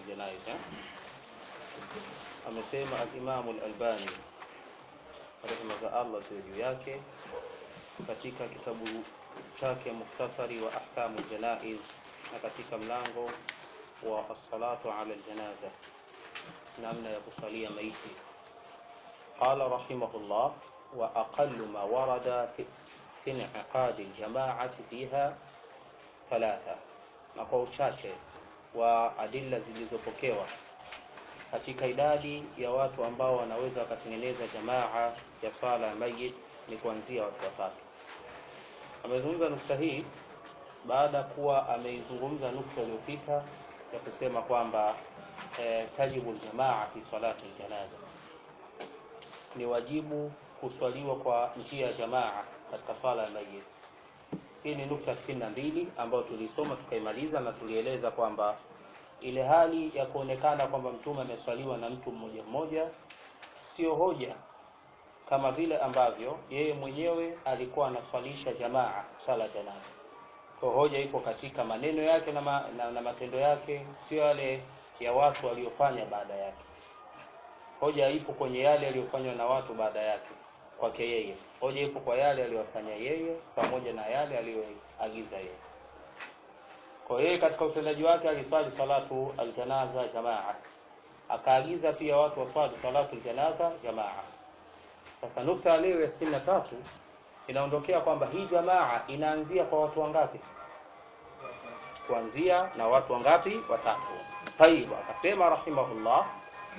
aljanaiz eh? amesema alimamu lalbani rehma za allah ziwe juu yake katika kitabu chake mukhtasari wa ahkamu ljanaiz na katika mlango wa assalatu ala ljanaza namna ya kusalia maiti qala rahimahullah wa aqalu ma warada fi fi inqiqadi ljamaati fiha thalatha na kwa uchache wa adilla zilizopokewa katika idadi ya watu ambao wanaweza wakatengeneza jamaa ya sala ya mayit ni kuanzia watu watatu amezungumza nukta hii baada ya kuwa ameizungumza nukta iliyopita ya kusema kwamba eh, tajibu ljamaa fi salati ljanaza ni wajibu kuswaliwa kwa njia ya jamaa katika sala ya mayit hii ni nukta sitini na mbili ambayo tulisoma tukaimaliza na tulieleza kwamba ile hali ya kuonekana kwamba mtume ameswaliwa na mtu mmoja mmoja sio hoja kama vile ambavyo yeye mwenyewe alikuwa anaswalisha jamaa swala janaza kwa hoja iko katika maneno yake na, ma, na, na matendo yake sio yale ya watu waliofanya baada yake hoja ipo kwenye yale yaliyofanywa na watu baada yake kwake yeye hoja ipo kwa yale aliyofanya yeye pamoja na yale aliyoagiza yeye kwa yeye katika utendaji wake aliswali salatu aljanaza jamaa akaagiza pia watu waswali salatu aljanaza jamaa sasa nukta ya leo ya sitini na tatu inaondokea kwamba hii jamaa inaanzia kwa watu wangapi kuanzia na watu wangapi watatu tayib akasema rahimahullah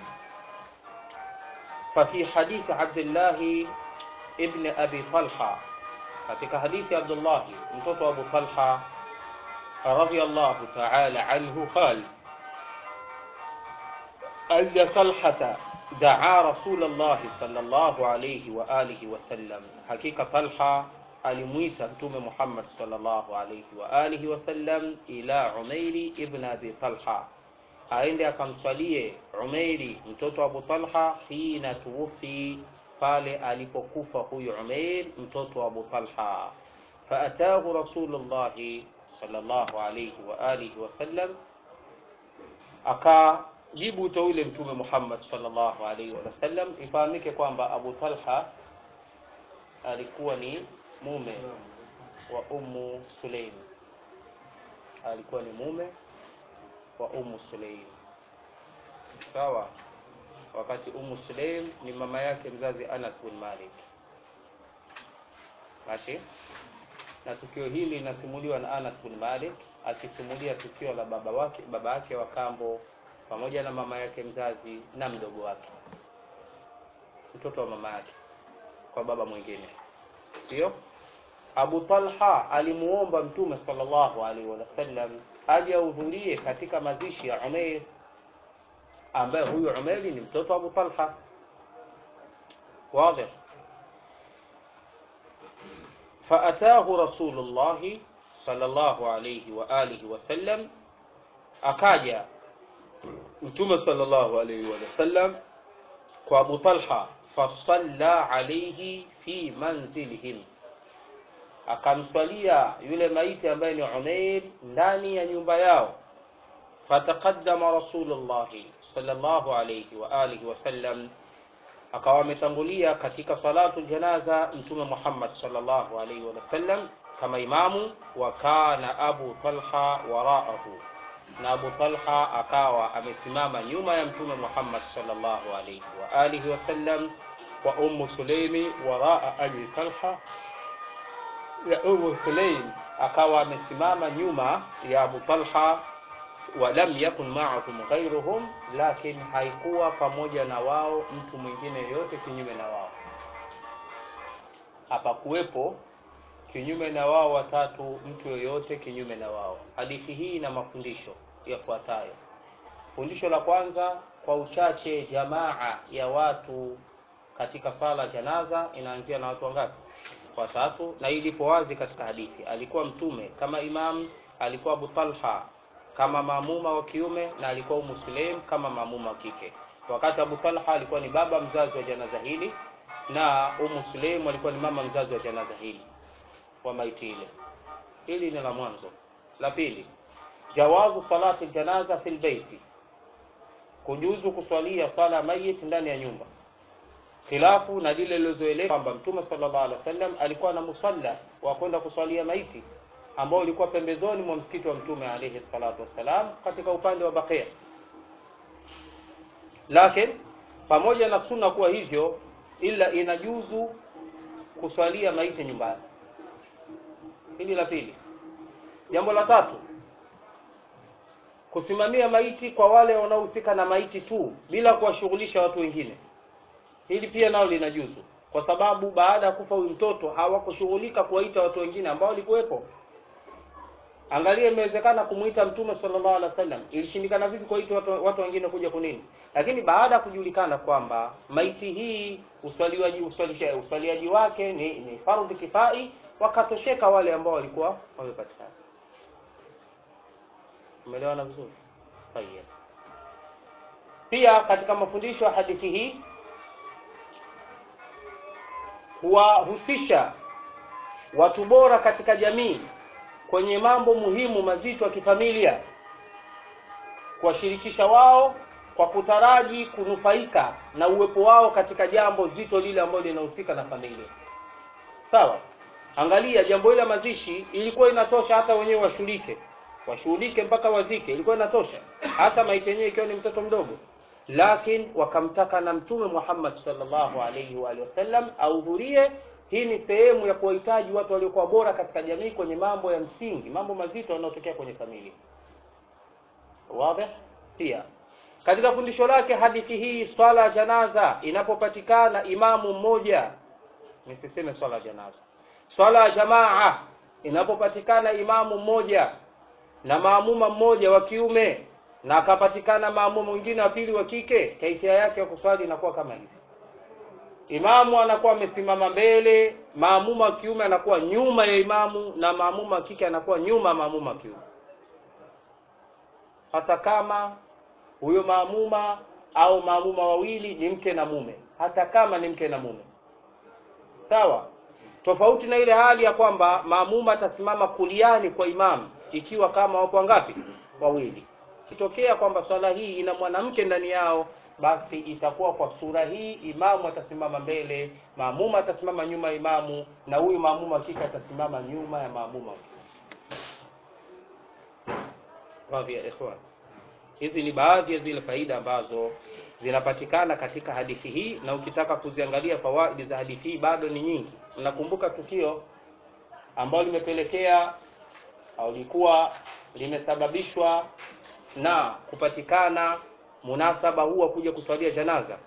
ففي حديث عبد الله ابن أبي طلحة katika hadithi ya Abdullah mtoto wa Abu Talha رضي الله تعالى عنه قال أن طلحة دعا رسول الله صلى الله عليه وآله وسلم حقيقة طلحة alimuita mtume Muhammad sallallahu alayhi wa alihi wasallam ila Umairi ibn Abi Talha, aende akamswalie Umairi mtoto wa Abu Talha hina tuwufi, pale alipokufa huyu Umair mtoto wa Abu Talha. Faatahu Rasulullahi sallallahu alayhi wa alihi wasallam, akajibu wito ule mtume Muhammad sallallahu alayhi wasallam. Ifahamike kwamba Abu Talha alikuwa ni mume wa Ummu Sulaim, alikuwa ni mume wa Ummu Sulaim, sawa. Wakati Ummu Sulaim ni mama yake mzazi Anas bin Malik, mashi na tukio hili linasimuliwa na Anas bin Malik akisimulia tukio la baba wake baba yake wa kambo pamoja na mama yake mzazi na mdogo wake, mtoto wa mama yake kwa baba mwingine, sio Abu Talha alimuomba Mtume sallallahu alaihi wasallam aje ahudhurie katika mazishi ya Umair, ambaye huyu Umair ni mtoto wa Abu Talha. Wazi. Faatahu Rasulullahi sallallahu alaihi wa alihi wasallam, akaja Mtume sallallahu alaihi wasallam kwa Abu Talha, fasalla alaihi fi manzilihim akamswalia yule maiti ambaye ni Umair ndani ya nyumba yao. Fataqaddama Rasulullah sallallahu alayhi wa alihi wasallam, akawa ametangulia katika salatu janaza Mtume Muhammad sallallahu alayhi wasallam kama imamu, wa kana Abu Talha waraahu, na Abu Talha akawa amesimama nyuma ya Mtume Muhammad sallallahu alayhi wa alihi wasallam, wa Ummu Sulaimi waraa Abi Talha ya Ummu Sulaim akawa amesimama nyuma ya Abu Talha, wa lam yakun ma'ahum ghayruhum, lakini haikuwa pamoja na wao mtu mwingine yoyote kinyume na wao, hapakuwepo kinyume na wao watatu mtu yoyote kinyume na wao. Hadithi hii ina mafundisho yafuatayo. Fundisho la kwanza, kwa uchache jamaa ya watu katika sala janaza inaanzia na watu wangapi? watatu na hii ilipo wazi katika hadithi. Alikuwa mtume kama imam, alikuwa Abu Talha kama maamuma wa kiume, na alikuwa Ummu Sulaim kama maamuma wa kike. Wakati Abu Talha alikuwa ni baba mzazi wa janaza hili na Ummu Sulaim alikuwa ni mama mzazi wa janaza hili wa maiti ile. Hili ni la mwanzo. La pili, jawazu salati janaza fil baiti, kujuzu kuswalia swala mayit ndani ya nyumba khilafu na lile lilozoeleka kwamba mtume sallallahu alaihi wasallam alikuwa na musalla wa kwenda kuswalia maiti ambao ulikuwa pembezoni mwa msikiti wa mtume alayhi salatu wassalam katika upande wa Baqia lakini pamoja na sunna kuwa hivyo ila inajuzu kuswalia maiti nyumbani hili la pili jambo la tatu kusimamia maiti kwa wale wanaohusika na maiti tu bila kuwashughulisha watu wengine hili pia nao linajuzu kwa sababu baada ya kufa huyu mtoto hawakushughulika kuwaita watu wengine ambao walikuwepo angalia imewezekana kumuita mtume sallallahu alaihi wasallam ilishindikana vipi kuwaita watu, watu wengine kuja kunini lakini baada ya kujulikana kwamba maiti hii uswaliaji uswalisha uswaliaji wake ni, ni fardhi kifai wakatosheka wale ambao walikuwa wamepatikana umeelewana vizuri Tayeb. pia katika mafundisho ya hadithi hii kuwahusisha watu bora katika jamii kwenye mambo muhimu mazito ya kifamilia kuwashirikisha wao kwa kutaraji kunufaika na uwepo wao katika jambo zito lile ambalo linahusika na familia sawa angalia jambo hili la mazishi ilikuwa inatosha hata wenyewe washughulike washughulike mpaka wazike ilikuwa inatosha hata maiti yenyewe ikiwa ni mtoto mdogo lakini wakamtaka na mtume Muhammad sallallahu alaihi wa alihi wasallam ahudhurie hii ni sehemu ya kuwahitaji watu waliokuwa bora katika jamii kwenye mambo ya msingi mambo mazito yanayotokea kwenye familia wazi pia katika fundisho lake hadithi hii swala ya janaza inapopatikana imamu mmoja nisiseme swala ya janaza swala ya jamaa inapopatikana imamu mmoja na maamuma mmoja wa kiume na akapatikana maamuma mwingine wa pili wa kike kaifia yake ya kuswali inakuwa kama hivi imamu anakuwa amesimama mbele maamuma wa kiume anakuwa nyuma ya imamu na maamuma wa kike anakuwa nyuma ya maamuma wa kiume hata kama huyo maamuma au maamuma wawili ni mke na mume hata kama ni mke na mume sawa tofauti na ile hali ya kwamba maamuma atasimama kuliani kwa imamu ikiwa kama wapo ngapi wawili kitokea kwamba swala hii ina mwanamke ndani yao basi itakuwa kwa sura hii imamu atasimama mbele maamuma atasimama nyuma ya imamu na huyu maamuma kike atasimama nyuma ya maamuma radhi ya ikhwan hizi ni baadhi ya zile faida ambazo zinapatikana katika hadithi hii na ukitaka kuziangalia fawaidi za hadithi hii bado ni nyingi nakumbuka tukio ambalo limepelekea au likuwa limesababishwa na kupatikana munasaba huu wa kuja kuswalia janaza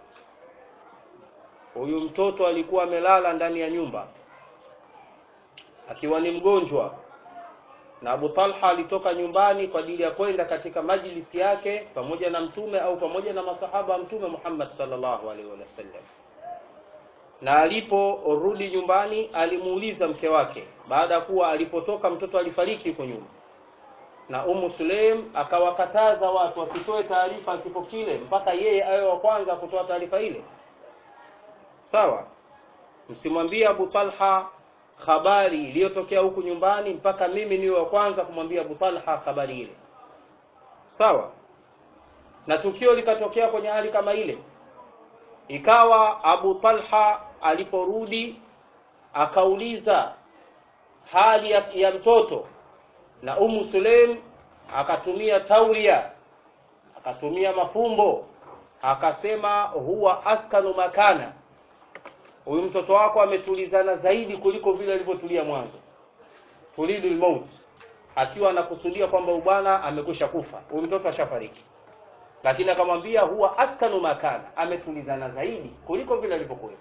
huyu mtoto alikuwa amelala ndani ya nyumba akiwa ni mgonjwa na Abu Talha alitoka nyumbani kwa ajili ya kwenda katika majlisi yake pamoja na mtume au pamoja na masahaba wa mtume Muhammad sallallahu alaihi wasallam na aliporudi nyumbani alimuuliza mke wake baada ya kuwa alipotoka mtoto alifariki huko nyuma na Ummu Sulaim akawakataza watu wasitoe taarifa kifo kile mpaka yeye awe wa kwanza kutoa taarifa ile sawa msimwambie Abu Talha habari iliyotokea huku nyumbani mpaka mimi niwe wa kwanza kumwambia Abu Talha habari ile sawa na tukio likatokea kwenye hali kama ile ikawa Abu Talha aliporudi akauliza hali ya, ya mtoto na Ummu Sulaim akatumia tauria akatumia mafumbo akasema huwa askanu makana huyu mtoto wako ametulizana zaidi kuliko vile alivyotulia mwanzo tulidul maut akiwa anakusudia kwamba bwana amekwisha kufa huyu mtoto ashafariki lakini akamwambia huwa askanu makana ametulizana zaidi kuliko vile alivyokuwa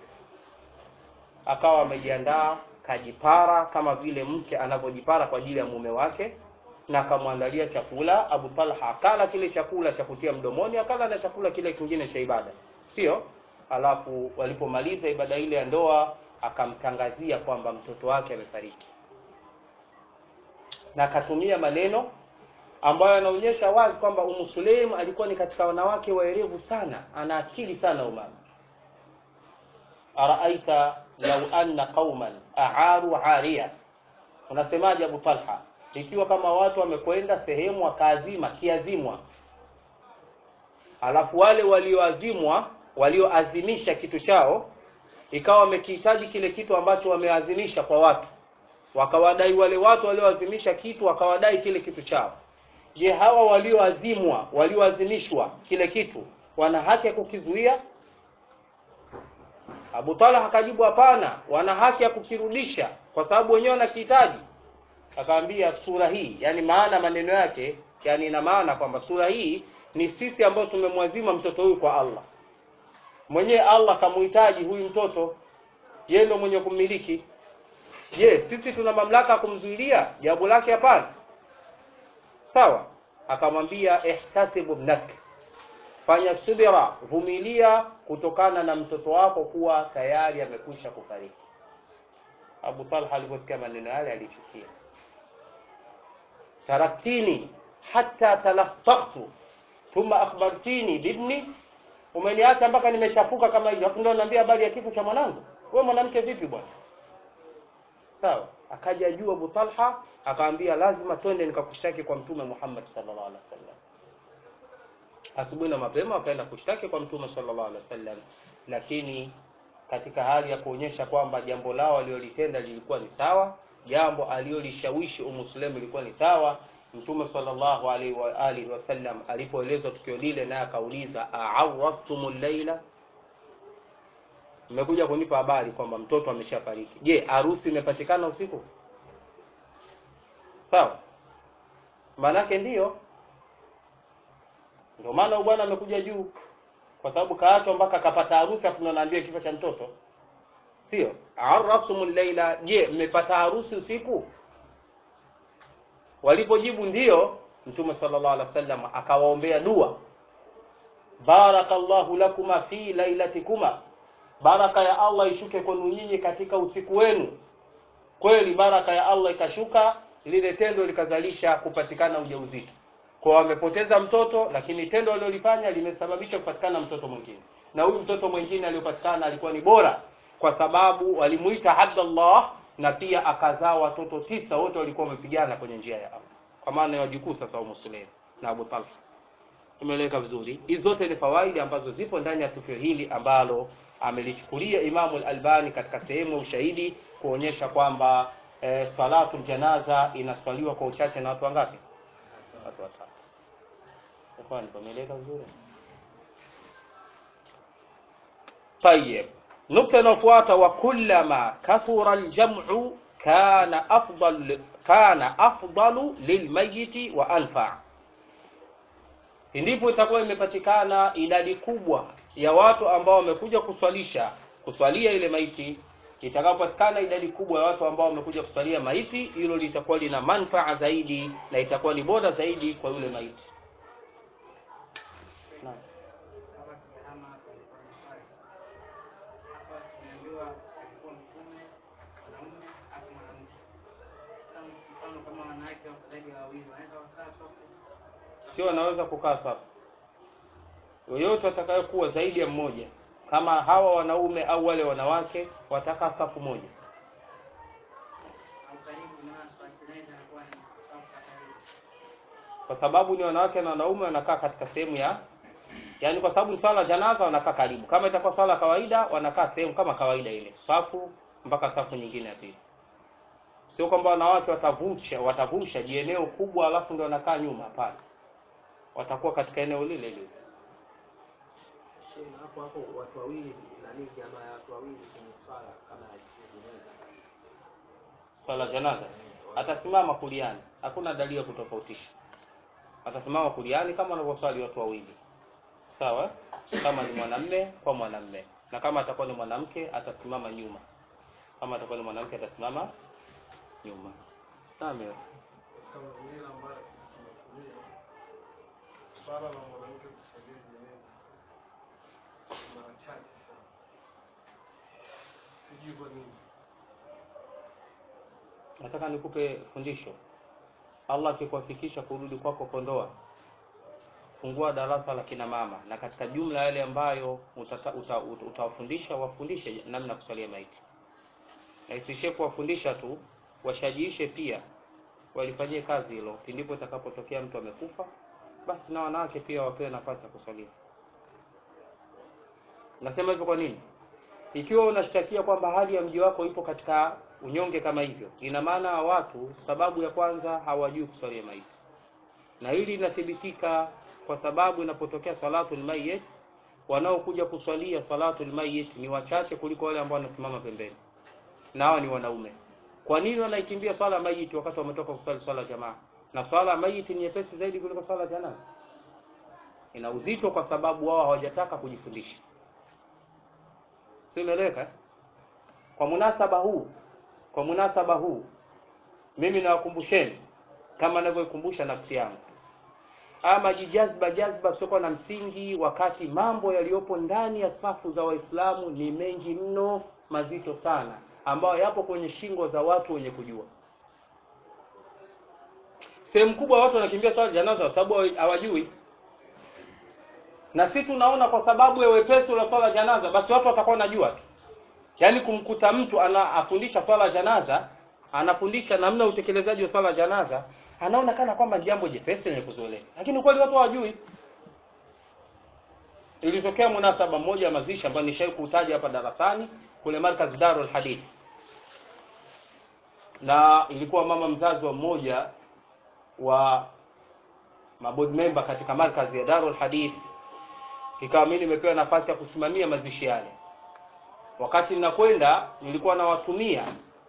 akawa amejiandaa kajipara kama vile mke anavyojipara kwa ajili ya mume wake na akamwandalia chakula Abu Talha akala kile chakula cha kutia mdomoni akala na chakula kile kingine cha ibada sio alafu walipomaliza ibada ile ya ndoa akamtangazia kwamba mtoto wake amefariki na akatumia maneno ambayo yanaonyesha wazi kwamba Umu Sulaim alikuwa ni katika wanawake waerevu sana ana akili sana umama araaita lau anna qauman aaru aria unasemaje Abu Talha ikiwa kama watu wamekwenda sehemu wakaazima kiazimwa alafu wale walioazimwa walioazimisha kitu chao ikawa wamekihitaji kile kitu ambacho wameazimisha kwa watu wakawadai wale watu walioazimisha kitu wakawadai kile kitu chao je hawa walioazimwa walioazimishwa kile kitu wana haki ya kukizuia Abu Talha akajibu hapana wana haki ya kukirudisha kwa sababu wenyewe wanakihitaji akaambia sura hii yani maana maneno yake yani ina maana kwamba sura hii ni sisi ambao tumemwazima mtoto huyu kwa Allah mwenyewe Allah kamuhitaji huyu mtoto yeye ndio mwenye kummiliki je sisi tuna mamlaka ya kumzuilia jawabu lake hapana sawa akamwambia ihtasibu ibnak fanya subira vumilia kutokana na mtoto wako kuwa tayari amekwisha kufariki Abu Talha aliposikia maneno yale alichukia taraktini hatta talaffaqtu thumma akhbartini bibni umeniacha mpaka nimechafuka kama hivyo hapo ndio naambia habari ya kifo cha mwanangu wewe mwanamke vipi bwana sawa akaja juu Abu Talha akaambia lazima twende nikakushtaki kwa mtume Muhammad sallallahu alaihi wasallam asubuhi na mapema wakaenda kushtaki kwa mtume sallallahu alaihi wasallam lakini katika hali ya kuonyesha kwamba jambo lao alilolitenda lilikuwa ni sawa jambo alilolishawishi umuislamu lilikuwa ni sawa mtume sallallahu alaihi wa alihi wasallam alipoelezwa tukio lile naye akauliza a'awrastumul laila mmekuja kunipa habari kwamba mtoto ameshafariki je harusi imepatikana usiku sawa maanake ndiyo ndio maana bwana amekuja juu kwa sababu kaachwa mpaka akapata harusi afu ndo naambia kifo cha mtoto sio arrasumul laila je mmepata harusi usiku walipojibu ndiyo mtume sallallahu alaihi wasallam akawaombea dua barakallahu lakuma fi lailatikuma baraka ya Allah ishuke kwenu nyinyi katika usiku wenu kweli baraka ya Allah ikashuka lile tendo likazalisha kupatikana ujauzito kwa wamepoteza mtoto lakini tendo alilolifanya limesababisha kupatikana mtoto mwingine na huyu mtoto mwingine aliyopatikana alikuwa ni bora kwa sababu walimuita Abdullah na pia akazaa watoto tisa wote walikuwa wamepigana kwenye njia ya Allah kwa maana ya wajukuu sasa wa Muslim na Abu Talha tumeeleka vizuri hizi zote ni fawaidi ambazo zipo ndani ya tukio hili ambalo amelichukulia Imamu al-Albani katika sehemu ya ushahidi kuonyesha kwamba e, salatu janaza inaswaliwa kwa uchache na watu wangapi watu watatu Ikhwan tumeeleka vizuri طيب nukta inayofuata wa kullama kathura aljam'u kana afdal kana afdalu lilmayiti wa anfa ndipo itakuwa imepatikana idadi kubwa ya watu ambao wamekuja kuswalisha kuswalia ile maiti itakapopatikana idadi kubwa ya watu ambao wamekuja kuswalia maiti hilo litakuwa lina manfaa zaidi na itakuwa ni bora zaidi kwa yule maiti naam sio wanaweza kukaa safu yoyote atakayekuwa zaidi ya mmoja kama hawa wanaume au wale wanawake watakaa safu moja kwa sababu ni wanawake na wanaume wanakaa katika sehemu ya yaani kwa sababu ni swala janaza wanakaa karibu kama itakuwa swala kawaida wanakaa sehemu kama kawaida ile safu mpaka safu nyingine ya pili sio kwamba wanawake watavusha watavusha jieneo kubwa alafu ndio wanakaa nyuma hapana watakuwa katika eneo lile lile hapo hapo watu wawili nani jamaa ya watu wawili kwenye swala kama ya jeneza swala janaza atasimama kuliani hakuna dalili ya kutofautisha atasimama kuliani kama wanavyoswali watu wawili sawa kama ni mwanamme kwa mwanamme na kama atakuwa ni mwanamke atasimama nyuma kama atakuwa ni mwanamke atasimama nyuma sawa swala la mwanamke kusaidia jeneza mara chache sana. Sijui kwa nini. nataka nikupe fundisho Allah akikuwafikisha kurudi kwako Kondoa fungua darasa la kina mama na katika jumla yale ambayo utata- uta- uta- utawafundisha wafundishe namna ya kusalia maiti na isishie kuwafundisha tu washajiishe pia walifanyie kazi hilo pindipo itakapotokea mtu amekufa basi na wanawake pia wapewe nafasi ya kusalia nasema hivyo kwa nini ikiwa unashtakia kwamba hali ya mji wako ipo katika unyonge kama hivyo ina maana watu sababu ya kwanza hawajui kuswalia maiti na hili linathibitika kwa sababu inapotokea salatul mayyit wanaokuja kuswalia salatul mayyit ni wachache kuliko wale ambao wanasimama pembeni na hawa ni wanaume kwa nini wanaikimbia swala ya mayiti wakati wametoka kuswali swala ya jamaa na swala ya mayiti ni nyepesi zaidi kuliko swala ya janaza ina uzito kwa sababu wao hawajataka kujifundisha si umeeleweka kwa munasaba huu kwa munasaba huu mimi nawakumbusheni kama ninavyoikumbusha nafsi yangu ama jijazba jazba sio na msingi wakati mambo yaliyopo ndani ya safu za waislamu ni mengi mno mazito sana ambayo yapo kwenye shingo za watu wenye kujua sehemu kubwa watu wanakimbia swala janaza kwa sababu hawajui na si tunaona kwa sababu ya wepesi wa swala janaza basi watu watakuwa wanajua tu yaani kumkuta mtu ana afundisha swala janaza anafundisha namna utekelezaji wa swala janaza anaona kana kwamba ni jambo jepesi lenye kuzoeleka lakini kweli watu hawajui ilitokea munasaba mmoja wa mazishi ambayo nishai kuutaja hapa darasani kule markaz darul hadith na ilikuwa mama mzazi wa mmoja wa maboard member katika markazi ya darul hadith ikawa mimi nimepewa nafasi ya kusimamia mazishi yale wakati ninakwenda nilikuwa nawatumia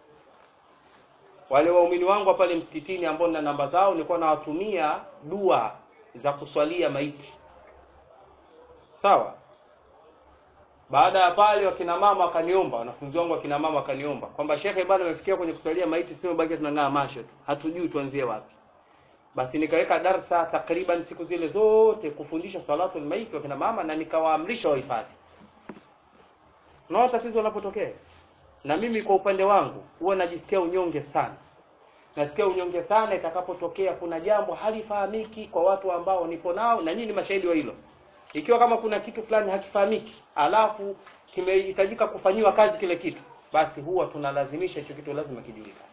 wale waumini wangu pale msikitini ambao nina namba zao nilikuwa nawatumia dua za kuswalia maiti sawa baada ya pale wakina mama wakaniomba wanafunzi wangu wakina mama wakaniomba kwamba shekhe bado amefikia kwenye kuswalia maiti sio baki tunang'aa macho tu hatujui tuanzie wapi basi nikaweka darsa takriban siku zile zote kufundisha salatul maiti wakina mama na nikawaamrisha wahifadhi unaona tatizo linapotokea na mimi kwa upande wangu huwa najisikia unyonge sana nasikia unyonge sana itakapotokea kuna jambo halifahamiki kwa watu ambao nipo nao na nyinyi ni mashahidi wa hilo ikiwa kama kuna kitu fulani hakifahamiki alafu kimehitajika kufanyiwa kazi kile kitu basi huwa tunalazimisha hicho kitu lazima kijulikane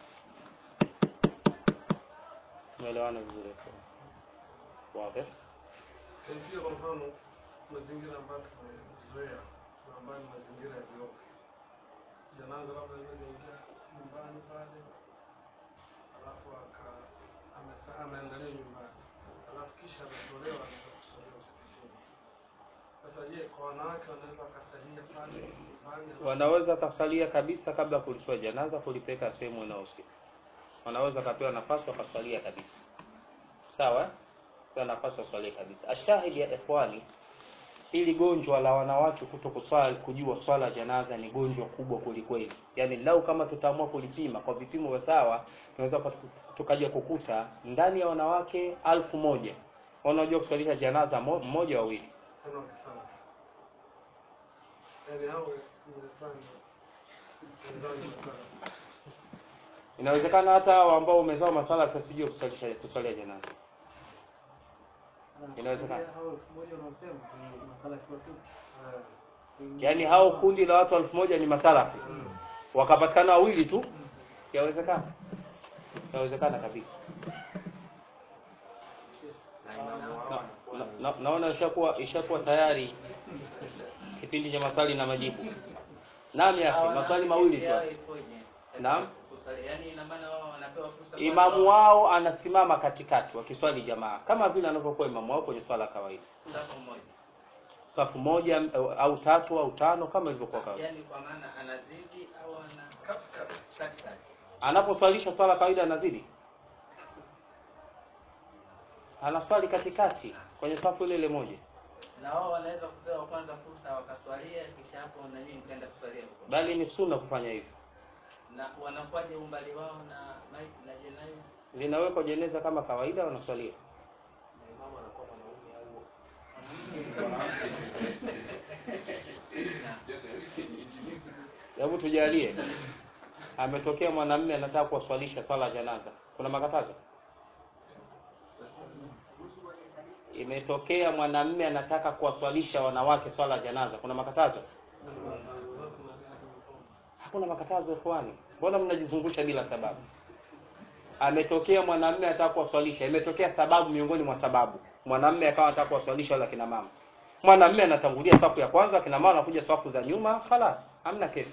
umeelewana vizuri wazi Pia kwa mfano mazingira ambayo tumezoea na ambayo ni mazingira ya vioo, janaza labda linaingia nyumbani pale, alafu aka ame- ameandaliwa nyumbani, alafu kisha ametolewa anaenda kusaliwa msikitini. Sasa je, kwa wanawake wanaweza wakasalia pale nyumbani? wanaweza kasalia kabisa kabla ya kuliswa janaza kulipeleka sehemu inayohusika wanaweza kapewa nafasi wakasalia kabisa sawa eh? pewa nafasi wasalie kabisa ashahidi ya ikhwani hili gonjwa la wanawake kuto kuswali kujua swala ya janaza ni gonjwa kubwa kwelikweli yaani lau kama tutaamua kulipima kwa vipimo vya sawa tunaweza kwa- tukaja kukuta ndani ya wanawake alfu moja wanaojua kuswalisha janaza mo- mmoja wawili Tena wakisana. Yaani hao wamefanya wenzao ni masala. inawezekana hata hao ambao umezao masala tasijua kuswalisha kuswalia janaza Inawezekana. Hao elfu moja wanaosema ni masala ya kiwatu. Eh, yaani hao kundi la watu elfu moja ni masalafi wakapatikana wawili tu yawezekana yawezekana kabisa na, na, naona ishakuwa ishakuwa tayari kipindi cha maswali na majibu naam ya akhi maswali mawili tu Naam. Yaani ina maana wao wanapewa fursa imamu wao anasimama katikati wakiswali jamaa kama vile anavyokuwa imamu wao kwenye swala ya kawaida safu moja. safu moja au- au tatu au tano kama ilivyokuwa kawaida Yaani kwa maana anazidi au ana katikati. anaposwalisha swala kawaida anazidi anaswali katikati kwenye safu ile ile moja Na wao wanaweza kupewa kwanza fursa wakaswalia kisha hapo na nyinyi mkaenda kuswalia huko. bali ni sunna kufanya hivyo Na wanakuwaje umbali wao na maiti na jeneza? linawekwa jeneza kama kawaida wanaswalia Na imamu anakuwa mwanaume au Na hebu tujalie ametokea mwanamume anataka kuwaswalisha swala ya janaza kuna makatazo imetokea mwanamume anataka kuwaswalisha wanawake swala ya janaza kuna makatazo hakuna makatazo ikhwani mbona mnajizungusha bila sababu ametokea mwanamume anataka kuwaswalisha imetokea sababu miongoni mwa sababu mwanamume akawa anataka kuwaswalisha wala kina mama mwanamume anatangulia safu ya kwanza akina mama wanakuja safu za nyuma khalas hamna kesi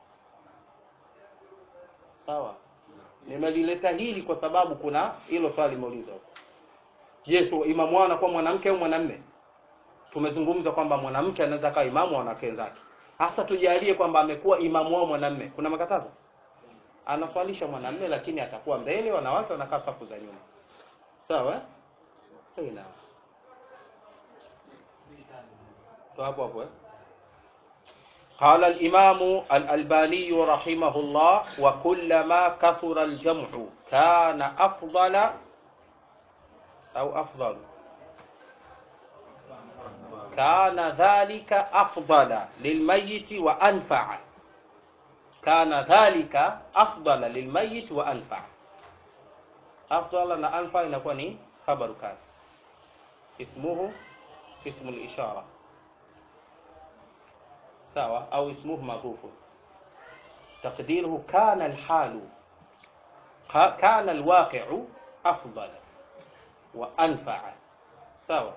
sawa nimelileta hili kwa sababu kuna hilo swali limeulizwa je so imamu wao anakuwa mwanamke au mwanamume tumezungumza kwamba mwanamke anaweza kawa imamu wa wanawake wenzake hasa tujalie kwamba amekuwa imamu wao mwanamume kuna makatazo anaswalisha mwanamume lakini atakuwa mbele wanawake wanakaa safu za nyuma sawa eh? Sawa, naam. تو hapo hapo eh? قال الإمام الألباني رحمه الله وكلما كثر الجمع كان أفضل أو أفضل كان ذلك أفضل للميت وأنفع كان ذلك أفضل للميت وأنفع أفضل أنفع نكون خبر كان اسمه اسم الإشارة sawa au ismuhu madhufu taqdiruhu kana alhalu ka- kana alwaqi'u afdala wa anfa'a sawa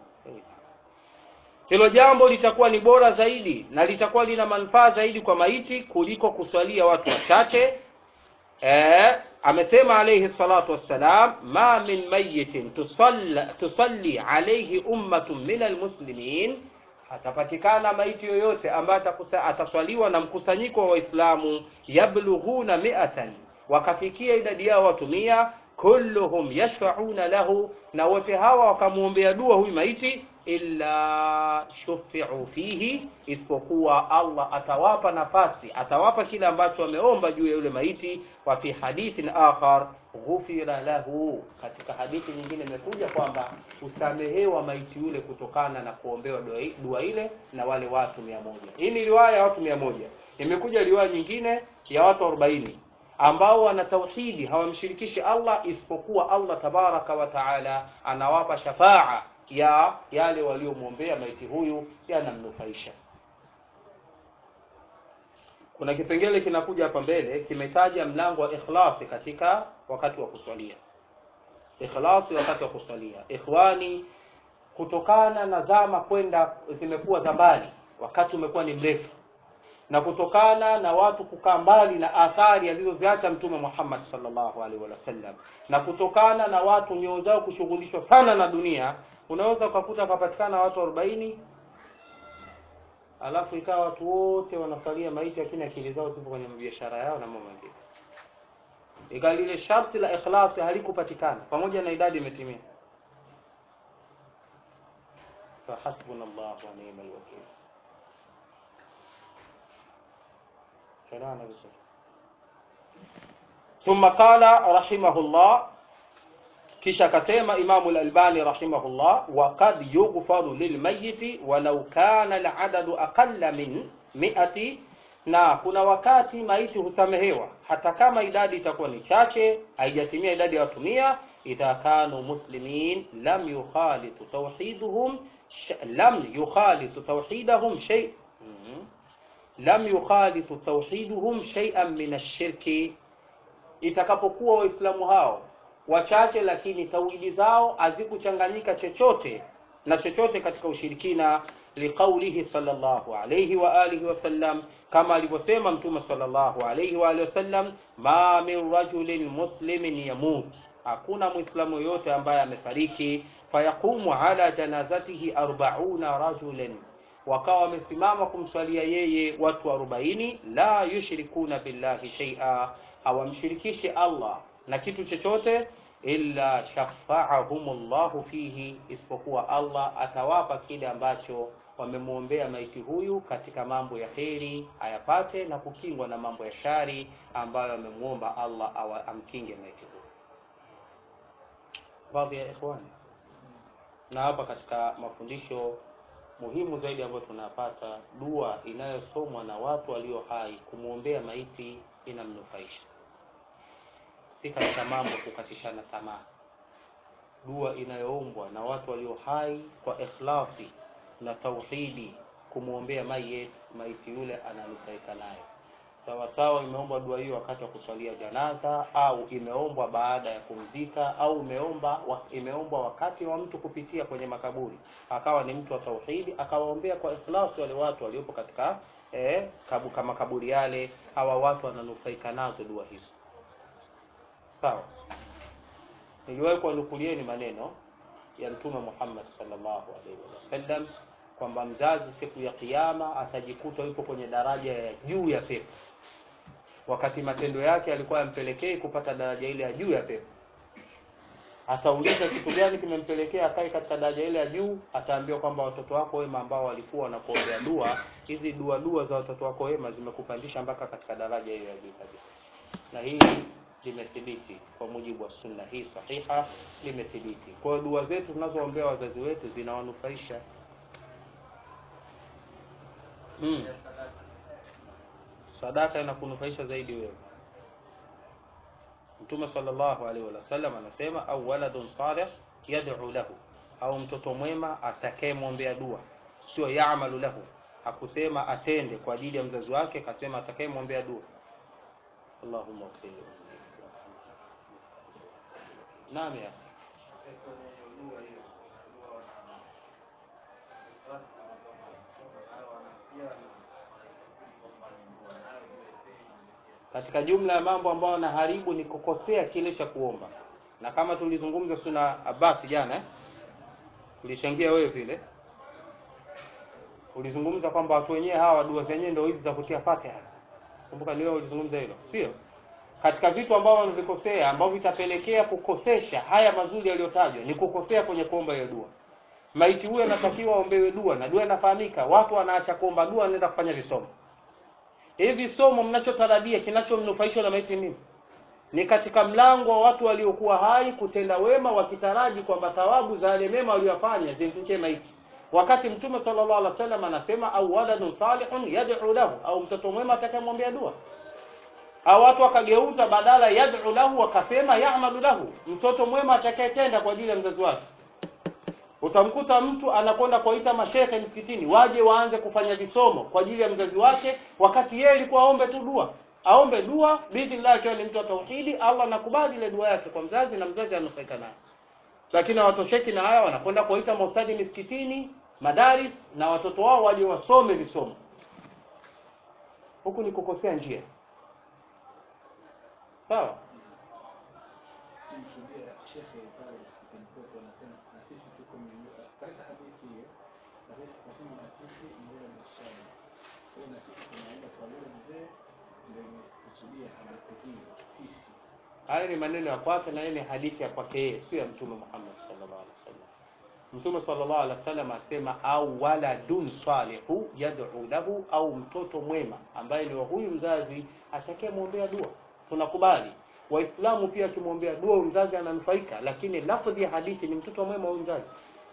hilo jambo litakuwa ni bora zaidi na litakuwa lina manufaa zaidi kwa maiti kuliko kuswalia watu wachache eh, amesema alayhi salatu wassalam ma min mayitin tusalla, tusalli alayhi ummatun min almuslimin atapatikana maiti yoyote ambaye atakusa- ataswaliwa na mkusanyiko wa waislamu yablughuna mi'atan wakafikia idadi yao watu mia kulluhum yashfa'una lahu na wote hawa wakamwombea dua huyu maiti illa shufi'u fihi isipokuwa Allah atawapa nafasi atawapa kile ambacho wameomba juu ya yule maiti wa fi hadithin akhar ghufira lahu katika hadithi nyingine imekuja kwamba usamehewa maiti yule kutokana na kuombewa dua, dua ile na wale watu mia moja hii ni riwaya ya watu mia moja imekuja riwaya nyingine ya watu arobaini ambao wana tauhidi hawamshirikishi Allah isipokuwa Allah tabaraka wa taala anawapa shafaa ya yale waliomwombea maiti huyu yanamnufaisha kuna kipengele kinakuja hapa mbele kimetaja mlango wa ikhlasi katika wakati wa kuswalia ikhlasi wakati wa kuswalia ikhwani kutokana na zama kwenda zimekuwa za mbali wakati umekuwa ni mrefu na kutokana na watu kukaa mbali na athari alizoziacha mtume Muhammad sallallahu alaihi wasallam na kutokana na watu nyoyo zao kushughulishwa sana na dunia unaweza ukakuta kapatikana watu 40 alafu ikawa watu wote wanasalia maiti lakini akili zao zipo kwenye biashara yao na mambo mengine ikawa lile sharti la ikhlasi halikupatikana pamoja na idadi imetimia fahasbunallahu wa ni'mal wakeel Tunaona vizuri. ثم قال رحمه الله kisha akasema Imamu al-Albani rahimahullah wa qad yughfaru lilmayiti walau kana al-adadu aqalla min mi'ati na kuna wakati maiti husamehewa hata kama idadi itakuwa ni chache haijatimia idadi ya watu mia idha kanu muslimin lam yukhalitu tawhiduhum sh- lam yukhalitu tawhidahum shay Mhm. lam yukhalitu tawhiduhum shay'an min ash-shirki itakapokuwa waislamu hao wachache lakini tauhidi zao hazikuchanganyika chochote na chochote katika ushirikina liqaulihi sallallahu alayhi wa alihi wasallam kama alivyosema mtume sallallahu alayhi wa alihi wasallam ma min rajulin muslimin yamut hakuna muislamu yoyote ambaye amefariki fayaqumu ala janazatihi arbauna rajulan wakawa wamesimama kumswalia yeye watu arobaini la yushrikuna billahi shay'a hawamshirikishi Allah na kitu chochote illa shafaahumullahu fihi, isipokuwa Allah atawapa kile ambacho wamemwombea maiti huyu katika mambo ya heri ayapate na kukingwa na mambo ya shari ambayo amemwomba Allah awa, amkinge maiti huyu. Baadhi ya ikhwani, na hapa katika mafundisho muhimu zaidi ambayo tunapata, dua inayosomwa na watu walio hai kumwombea maiti inamnufaisha si katika mambo kukatishana tamaa. Dua inayoombwa na watu walio hai kwa ikhlasi na tauhidi kumwombea mayit, maiti yule ananufaika nayo. sawa sawa imeombwa dua hiyo wakati wa kuswalia janaza au imeombwa baada ya kumzika au imeomba wa, imeombwa wakati wa mtu kupitia kwenye makaburi akawa ni mtu wa tauhidi akawaombea kwa ikhlas wale watu waliopo katika eh, kabu, kama kaburi yale hawa watu wananufaika nazo dua hizo sawa niliwahi kuwanukulieni maneno ya mtume Muhammad sallallahu alaihi wasallam kwamba mzazi siku ya kiyama atajikuta yupo kwenye daraja ya juu ya pepo wakati matendo yake alikuwa yampelekei kupata daraja ile ya juu ya pepo atauliza kitu gani kimempelekea akae katika daraja ile ya juu ataambiwa kwamba watoto wako wema ambao walikuwa wanakuombea dua hizi dua dua za watoto wako wema zimekupandisha mpaka katika daraja hiyo ya juu kabisa na hili limethibiti kwa mujibu wa sunna hii sahiha limethibiti kwa hiyo dua zetu tunazoombea wazazi wetu zinawanufaisha mm. sadaka inakunufaisha zaidi wewe mtume sallallahu alaihi wasallam anasema au waladun salih yad'u lahu au mtoto mwema atakayemwombea dua sio yaamalu lahu hakusema atende kwa ajili ya mzazi wake akasema atakayemwombea dua allahumma ighfir li naam ya katika jumla ya mambo ambayo yanaharibu ni kukosea kile cha kuomba na kama tulizungumza suna Abbas jana eh? ulichangia wewe vile ulizungumza kwamba watu wenyewe hawa dua zenyewe ndio hizi za kutia Fatiha kumbuka ni wewe ulizungumza hilo sio katika vitu ambavyo wanavikosea ambavyo vitapelekea kukosesha haya mazuri yaliyotajwa ni kukosea kwenye kuomba hiyo dua maiti huyo anatakiwa aombewe dua na dua inafahamika watu wanaacha kuomba dua wanaenda kufanya visomo hivi somo mnachotarajia kinachomnufaisha na maiti nini ni katika mlango wa watu waliokuwa hai kutenda wema wakitaraji kwamba thawabu za yale mema waliyofanya zimfikie maiti wakati mtume sallallahu alaihi wasallam anasema au waladun salihun yad'u lahu au mtoto mwema atakayemwombea dua au watu wakageuza badala yad'u lahu wakasema ya'malu lahu mtoto mwema atakayetenda kwa ajili ya mzazi wake utamkuta mtu anakwenda kuwaita mashehe msikitini waje waanze kufanya visomo kwa ajili ya mzazi wake wakati yeye alikuwa aombe tu dua aombe dua biidhnillah akiwa ni mtu wa tauhidi Allah anakubali ile dua yake kwa mzazi na mzazi anufaika nayo lakini hawatosheki na haya wanakwenda kuwaita maustadi misikitini madaris na watoto wao waje wasome visomo huku ni kukosea njia sawa Nimshuhudia shekhe pale msikitini kwetu anasema na sisi tuko miongoni katika hadithi hiyo na sisi tunasema na sisi ni yule msichana. Kwa hiyo na sisi tunaenda kwa yule mzee ndio kusudia hadithi hii sisi. haya ni maneno ya kwake na hii ni hadithi ya kwake yeye sio ya mtume Muhammad sallallahu alaihi wasallam mtume sallallahu alaihi wasallam asema au waladun salihu yad'u lahu au mtoto mwema ambaye ni wa huyu mzazi atakayemwombea dua tunakubali waislamu pia akimwombea dua huyu mzazi ananufaika lakini lafdhi ya hadithi ni mtoto mwema huyu mzazi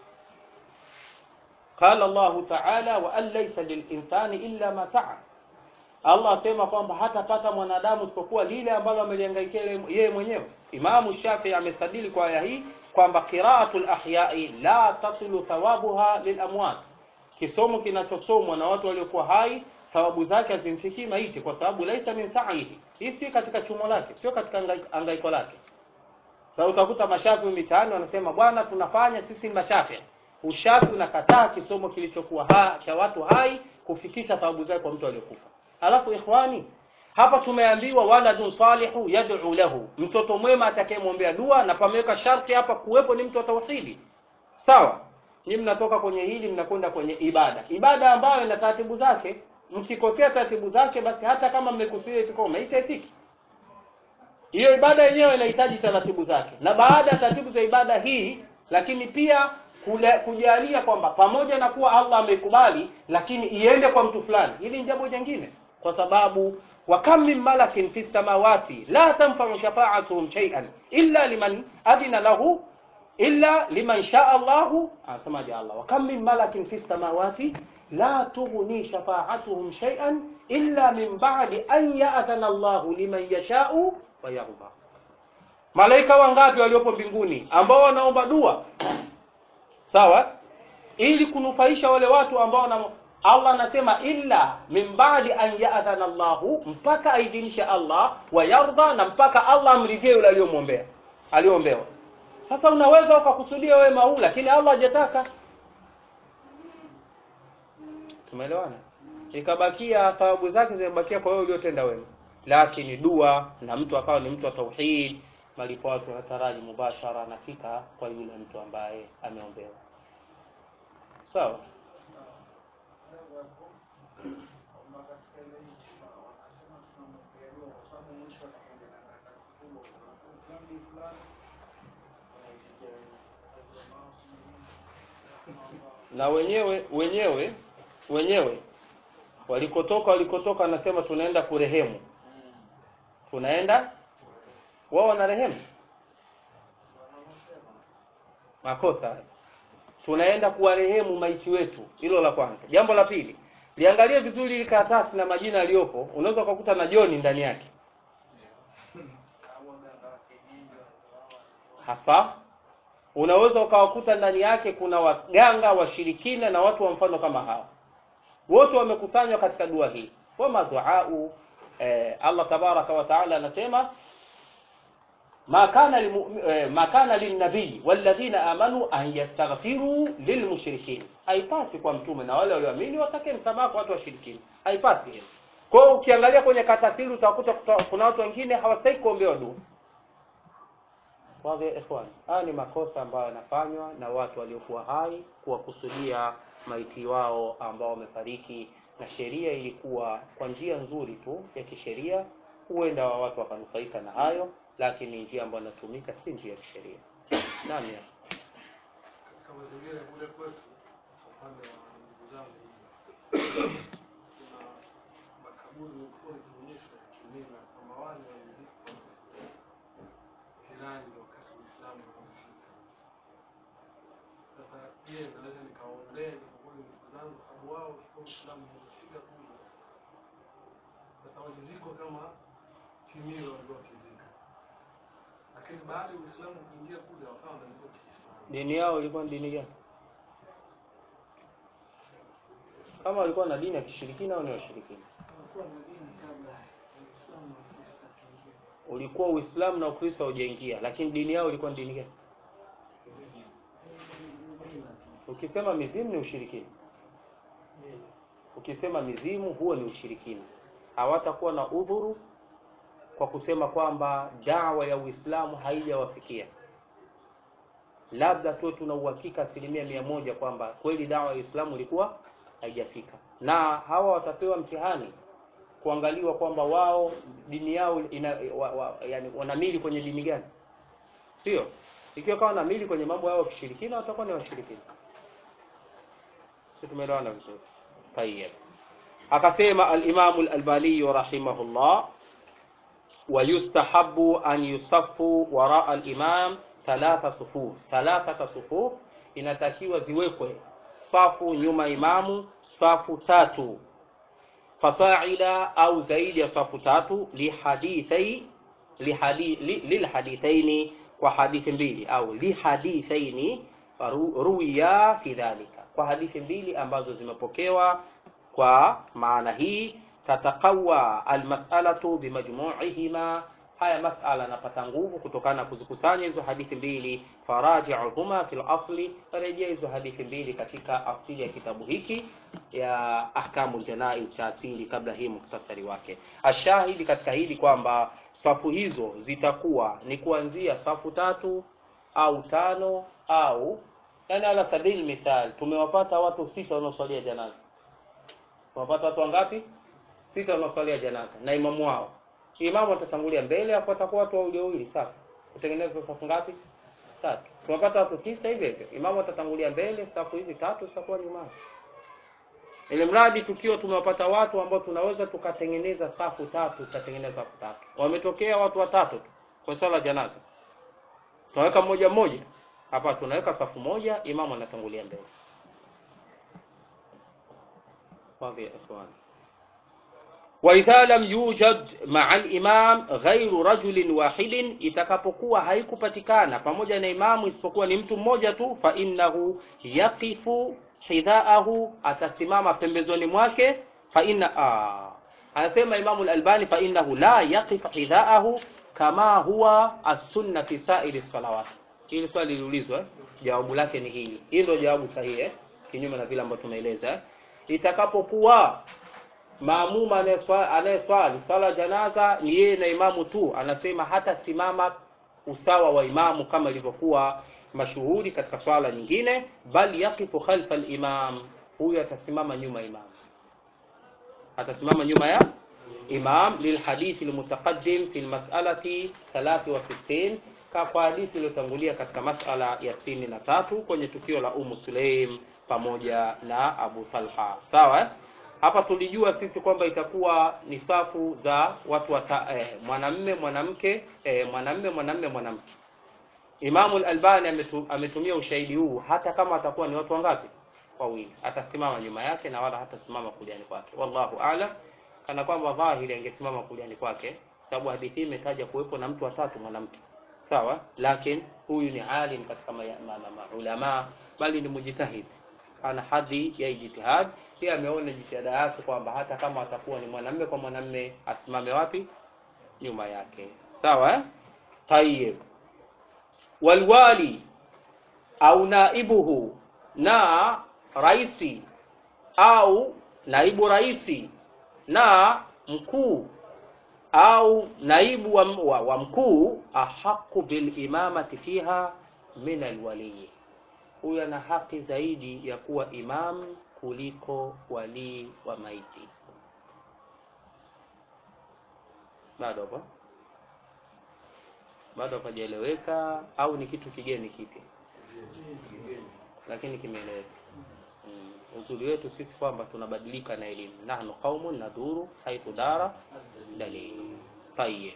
qala Allah ta'ala wa an laysa lilinsani illa ma sa'a Allah asema kwamba hatapata mwanadamu isipokuwa lile ambalo amelihangaikia yeye mwenyewe. Imamu Shafi amesadili kwa aya hii kwamba qira'atul ahyai la tasilu thawabuha lilamwat, kisomo kinachosomwa na watu waliokuwa hai thawabu zake hazimfikii maiti, kwa sababu laisa min sa'ihi, hii si katika chumo lake, sio katika angaiko lake. Sasa utakuta mashafi mitaani wanasema bwana, tunafanya sisi mashafi. Ushafi unakataa kisomo kilichokuwa ha, cha watu hai kufikisha thawabu zake kwa mtu aliyokufa. Alafu ikhwani, hapa tumeambiwa waladun salihu yad'u lahu, mtoto mwema atakayemwombea dua, na pameweka sharti hapa kuwepo ni mtu wa tauhidi. Sawa, ni mnatoka kwenye hili mnakwenda kwenye ibada, ibada ambayo ina taratibu zake. Mkikosea taratibu zake, basi hata kama mmekusudia kikoma itaitiki. Hiyo ibada yenyewe inahitaji taratibu zake, na baada ya taratibu za ibada hii, lakini pia kule, kujalia kwamba pamoja na kuwa Allah ameikubali, lakini iende kwa mtu fulani, hili ni jambo jingine kwa sababu wa kam min malakin fi samawati la tanfa'u shafa'atuhum shay'an illa liman adina lahu illa liman sha'a Allah anasemaje Allah wa kam min malakin fi samawati la tughni shafa'atuhum shay'an illa min ba'di an ya'zana Allah liman yasha'u wa yarda malaika wangapi waliopo mbinguni ambao wanaomba dua sawa ili kunufaisha wale watu ambao wana allah anasema illa min badi an yadhana llahu mpaka aidhinishe allah wayardha na mpaka allah amridhie yule aliyomwombea aliyoombewa sasa unaweza ukakusudia wema huu lakini allah hajataka tumeelewana ikabakia thawabu zake zimebakia kwa wewe uliotenda wema lakini dua na mtu akawa ni mtu wa tauhid malipo yake hataraji mubashara anafika kwa yule mtu ambaye ameombewa sawa na wenyewe wenyewe wenyewe walikotoka walikotoka anasema tunaenda kurehemu tunaenda wao wana rehemu makosa hayo. tunaenda kuwarehemu maiti wetu hilo la kwanza jambo la pili liangalie vizuri hili karatasi na majina yaliyopo unaweza ukakuta na joni ndani yake hasa unaweza ukawakuta ndani yake kuna waganga washirikina na watu wa mfano kama hawa wote wamekusanywa katika dua hii wama duau eh, allah tabaraka wa taala anasema ma kana limu, eh, ma kana linnabii walladhina amanu an yastaghfiru lilmushrikin haipasi kwa mtume na wale walioamini watake msamaha kwa watu washirikina haipasi hilo kwa hiyo ukiangalia kwenye katasiri utakuta kuta- kuna watu wengine hawastahili kuombewa dua Wadhi ya ikhwan, haya ni makosa ambayo yanafanywa na watu waliokuwa hai kuwakusudia maiti wao ambao wamefariki, na sheria ilikuwa kwa njia nzuri tu ya kisheria, huenda wa watu wakanufaika na hayo, lakini njia ambayo inatumika si njia ya kisheria. Naam, ya. katika mazingira kule kwetu kwa upande wa ndugu zangu kuna makaburi ulikuwa ikionyeshwa ya kimila kwamba wale walizikwa Irani wakati Uislamu unafika. Sasa je, naweza nikaombea nikakuwa ni ndugu zangu sababu wao walikuwa Uislamu umefika kule. Sasa walizikwa kama kimila walikuwa wakizika, lakini baada ya Uislamu kuingia kule wakawa wanazikwa Kiislamu. Dini yao ilikuwa ni dini gani? Kama walikuwa na dini ya kishirikina au ni washirikina? ulikuwa Uislamu na Ukristo haujaingia, lakini dini yao ilikuwa ni dini gani? Ukisema mizimu ni ushirikina, ukisema mizimu huo ni ushirikina. Hawatakuwa na udhuru kwa kusema kwamba dawa ya Uislamu haijawafikia. Labda tu tuna uhakika asilimia mia moja kwamba kweli dawa ya Uislamu ilikuwa haijafika, na hawa watapewa mtihani kuangaliwa kwamba wao dini yao ina, wa, wa, yani wanamili kwenye dini gani, sio? Ikiwa kama wanamili kwenye mambo yao ya kishirikina, watakuwa ni washirikina. Sisi tumeelewana vizuri. Tayyib. Akasema al-Imam al-Albani rahimahullah wa yustahabu an yusaffu wara al-imam thalatha sufuf. Thalathata sufuf inatakiwa ziwekwe safu nyuma imamu, safu tatu fasaida au zaidi ya safu tatu lihadithai lihadi, li, lilhadithaini kwa hadithi mbili au lihadithaini ru, ruwiya fi dhalika kwa hadithi mbili ambazo zimepokewa kwa maana hii tataqawa almas'alatu bimajmu'ihima haya masala yanapata nguvu kutokana na kuzikusanya hizo hadithi mbili faraji'uhuma fil asli rejea hizo hadithi mbili katika asili ya kitabu hiki ya ahkamul janaiz cha asili kabla hii muktasari wake ashahidi katika hili kwamba safu hizo zitakuwa ni kuanzia safu tatu au tano au yani ala sabili mithal tumewapata watu sita wanaoswalia janaza tumewapata watu wangapi sita wanaoswalia janaza na imamu wao imamu atatangulia mbele hapo atakuwa watu wawili wawili safi kutengeneza safu ngapi tatu tunapata watu tisa hivyo hivyo imamu atatangulia mbele safu hizi tatu zitakuwa nyuma ili mradi tukiwa tumewapata watu ambao tunaweza tukatengeneza safu tatu tutatengeneza safu tatu wametokea watu watatu tu kwa sala janaza tunaweka mmoja mmoja hapa tunaweka safu moja imamu anatangulia mbele واضح يا اخوان وإذا لم يوجد مع الإمام غير رجل واحد itakapokuwa haikupatikana pamoja na imamu isipokuwa ni mtu mmoja tu fa innahu yaqifu hidhaahu atasimama pembezoni mwake fa inna ah, anasema imamu al-albani fa innahu la yaqif hidhaahu kama huwa as-sunna fi sa'iri salawat hili swali liliulizwa eh? jawabu lake ni hili hii ndio jawabu sahihi eh? kinyume na vile ambavyo tumeeleza eh? itakapokuwa maamuma anayeswa- anayeswali swala janaza ni yeye na imamu tu anasema hata simama usawa wa imamu kama ilivyokuwa mashuhuri katika swala nyingine bal yaqifu khalfa al-imam huyu atasimama nyuma ya imam atasimama nyuma ya imam lilhadithi almutaqaddim fi almas'alati 63 ka kwa hadithi iliyotangulia katika masala ya 63 kwenye tukio la Ummu Sulaim pamoja na Abu Talha sawa eh? hapa tulijua sisi kwamba itakuwa ni safu za watu wata, eh, mwanamme mwanamke eh, mwanamme mwanamme mwanamke Imamu al-Albani ametu, ametumia ushahidi huu hata kama atakuwa ni watu wangapi wawili atasimama nyuma yake na wala hatasimama kuliani kwake wallahu a'lam kana kwamba dhahiri angesimama kuliani kwake sababu hadithi hii imetaja kuwepo na mtu watatu mwanamke sawa lakini huyu ni alim katika ma, ma, ma, ma, ulama bali ni mujtahid ana hadhi ya ijtihad pia ameona jitihada yake kwamba hata kama atakuwa ni mwanamme kwa mwanamme asimame wapi nyuma yake sawa eh? tayib walwali au naibuhu na raisi au naibu raisi na mkuu au naibu wa, wa, wa mkuu ahaqu bilimamati fiha min alwaliyi huyu ana haki zaidi ya kuwa imam kuliko walii wa maiti bado hapo bado hapajaeleweka au ni kitu kigeni kipi lakini kimeeleweka mm. uzuri wetu sisi kwamba tunabadilika na elimu nahnu qaumun naduru haithu dara dalil tayeb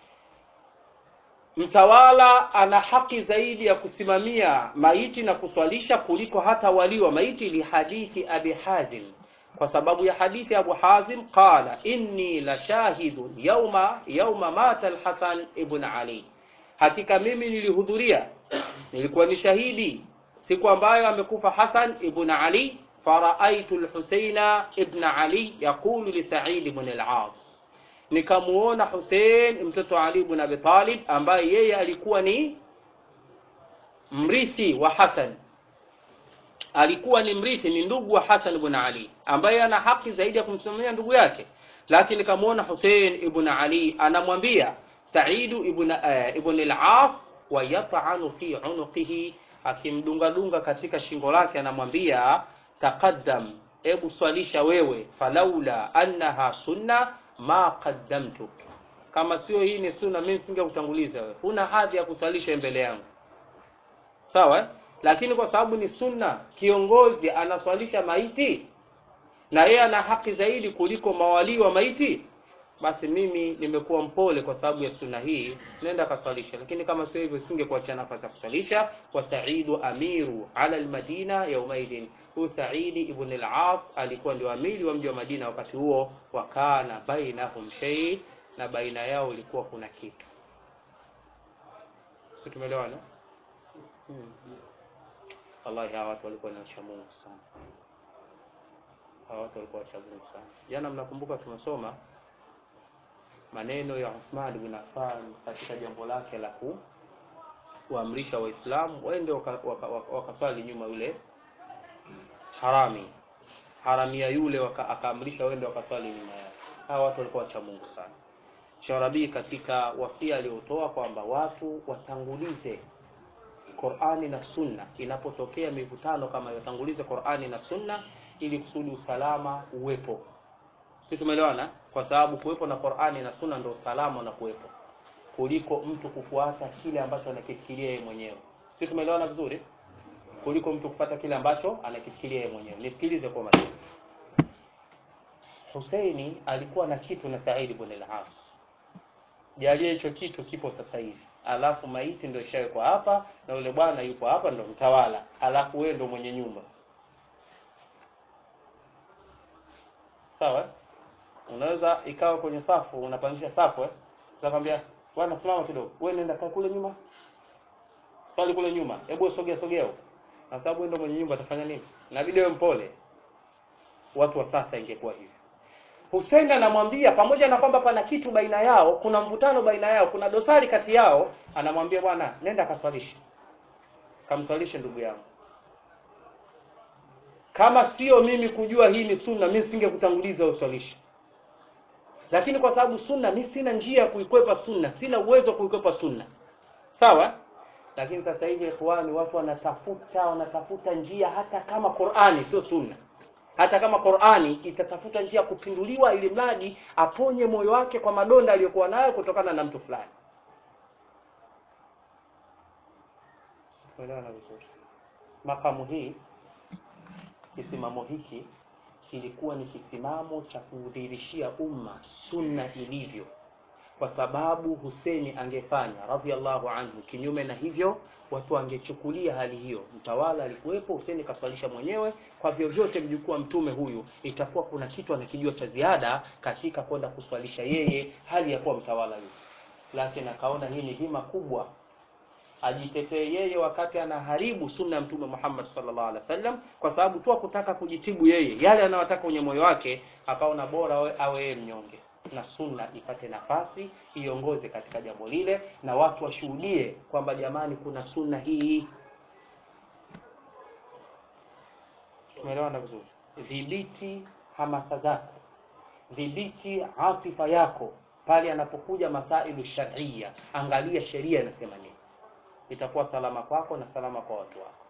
mtawala ana haki zaidi ya kusimamia maiti na kuswalisha kuliko hata wali wa maiti lihadithi abi hazim kwa sababu ya hadithi abu hazim qala inni la shahidun yauma yauma mata alhasan ibn ali hakika mimi nilihudhuria nilikuwa ni shahidi siku ambayo amekufa hasan ibn ali faraaitu lhuseina ibn ali yaqulu li said ibn al-as nikamuona Hussein mtoto Ali ibn Abi Talib ambaye yeye alikuwa ni mrithi wa Hassan alikuwa ni mrithi ni ndugu wa Hassan ibn Ali ambaye ana haki zaidi ya kumsimamia ndugu yake lakini nikamuona Hussein ibn Ali anamwambia Said ibn uh, ibn al-As wa yat'anu fi unuqihi akimdunga dunga katika shingo lake anamwambia taqaddam ebu swalisha wewe falaula annaha sunna ma qaddamtuk kama sio hii ni sunna mimi singekutanguliza wewe huna hadhi ya kusalisha mbele yangu sawa eh? lakini kwa sababu ni sunna kiongozi anaswalisha maiti na yeye ana haki zaidi kuliko mawalii wa maiti basi mimi nimekuwa mpole kwa sababu ya sunna hii nenda kaswalisha lakini kama sio hivyo singekuachia nafasi ya kuswalisha wa saidu amiru ala almadina yaumaidin huyu saidi ibn al-as alikuwa ndio amiri wa mji wa madina wakati huo wakana bainahum shay na baina yao ilikuwa kuna kitu si tumeelewana hmm. wallahi hawa watu walikuwa ni wacha Mungu sana hawa watu walikuwa wacha Mungu sana jana mnakumbuka tumesoma maneno ya Uthman bin Affan katika jambo lake la ku kuamrisha waislamu waende wakaswali waka, waka, waka nyuma yule harami haramia yule waka, akaamrisha wende wakaswali nyuma yake hawa watu walikuwa wacha Mungu sana Sharabi katika wasia aliotoa kwamba watu watangulize Qur'ani na Sunna inapotokea mivutano kama hiyo tangulize Qur'ani na Sunna ili kusudi usalama uwepo si tumeelewana kwa sababu kuwepo na Qur'ani na Sunna ndio usalama na kuwepo kuliko mtu kufuata kile ambacho anakifikiria yeye mwenyewe si tumeelewana vizuri kuliko mtu kupata kile ambacho anakifikiria yeye mwenyewe nisikilize kwa makini Husaini alikuwa na kitu na Said ibn al-As jalie hicho kitu kipo sasa hivi alafu maiti ndio ishawekwa hapa na yule bwana yupo hapa ndo mtawala alafu wewe ndo mwenye nyumba sawa unaweza ikawa kwenye safu unapangisha safu eh utakwambia bwana simama kidogo wewe nenda kaa kule nyuma swali kule nyuma hebu sogea sogea huko na sababu ndio mwenye nyumba atafanya nini inabidi awe mpole watu wa sasa ingekuwa hivyo Hussein anamwambia pamoja na kwamba pana kitu baina yao kuna mvutano baina yao kuna dosari kati yao anamwambia bwana nenda kaswalishe kamswalishe ndugu yangu kama sio mimi kujua hii ni sunna mimi singekutanguliza uswalishe lakini kwa sababu sunna mimi sina njia ya kuikwepa sunna sina uwezo wa kuikwepa sunna sawa lakini sasa hivi ikhwani watu wanatafuta wanatafuta njia hata kama Qur'ani sio sunna hata kama Qur'ani itatafuta njia ya kupinduliwa ili mradi aponye moyo wake kwa madonda aliyokuwa nayo kutokana na mtu fulani Umeelewana vizuri makamu hii kisimamo hiki kilikuwa ni kisimamo cha kudhihirishia umma sunna ilivyo kwa sababu Huseni angefanya radhiallahu anhu kinyume na hivyo watu wangechukulia hali hiyo mtawala alikuwepo Huseni kaswalisha mwenyewe kwa vyovyote mjukuu wa mtume huyu itakuwa kuna kitu anakijua cha ziada katika kwenda kuswalisha yeye hali ya kuwa mtawala yule lakini akaona hii ni hima kubwa ajitetee yeye wakati anaharibu sunna ya mtume Muhammad sallallahu alaihi wasallam kwa sababu tu kutaka kujitibu yeye yale anayotaka kwenye moyo wake akaona bora awe, awe yeye mnyonge na sunna ipate nafasi iongoze katika jambo lile na watu washuhudie kwamba jamani kuna sunna hii tumeelewana vizuri dhibiti hamasa zako dhibiti atifa yako pale anapokuja masailu sharia angalia sheria inasema nini itakuwa salama kwako na salama kwa watu wako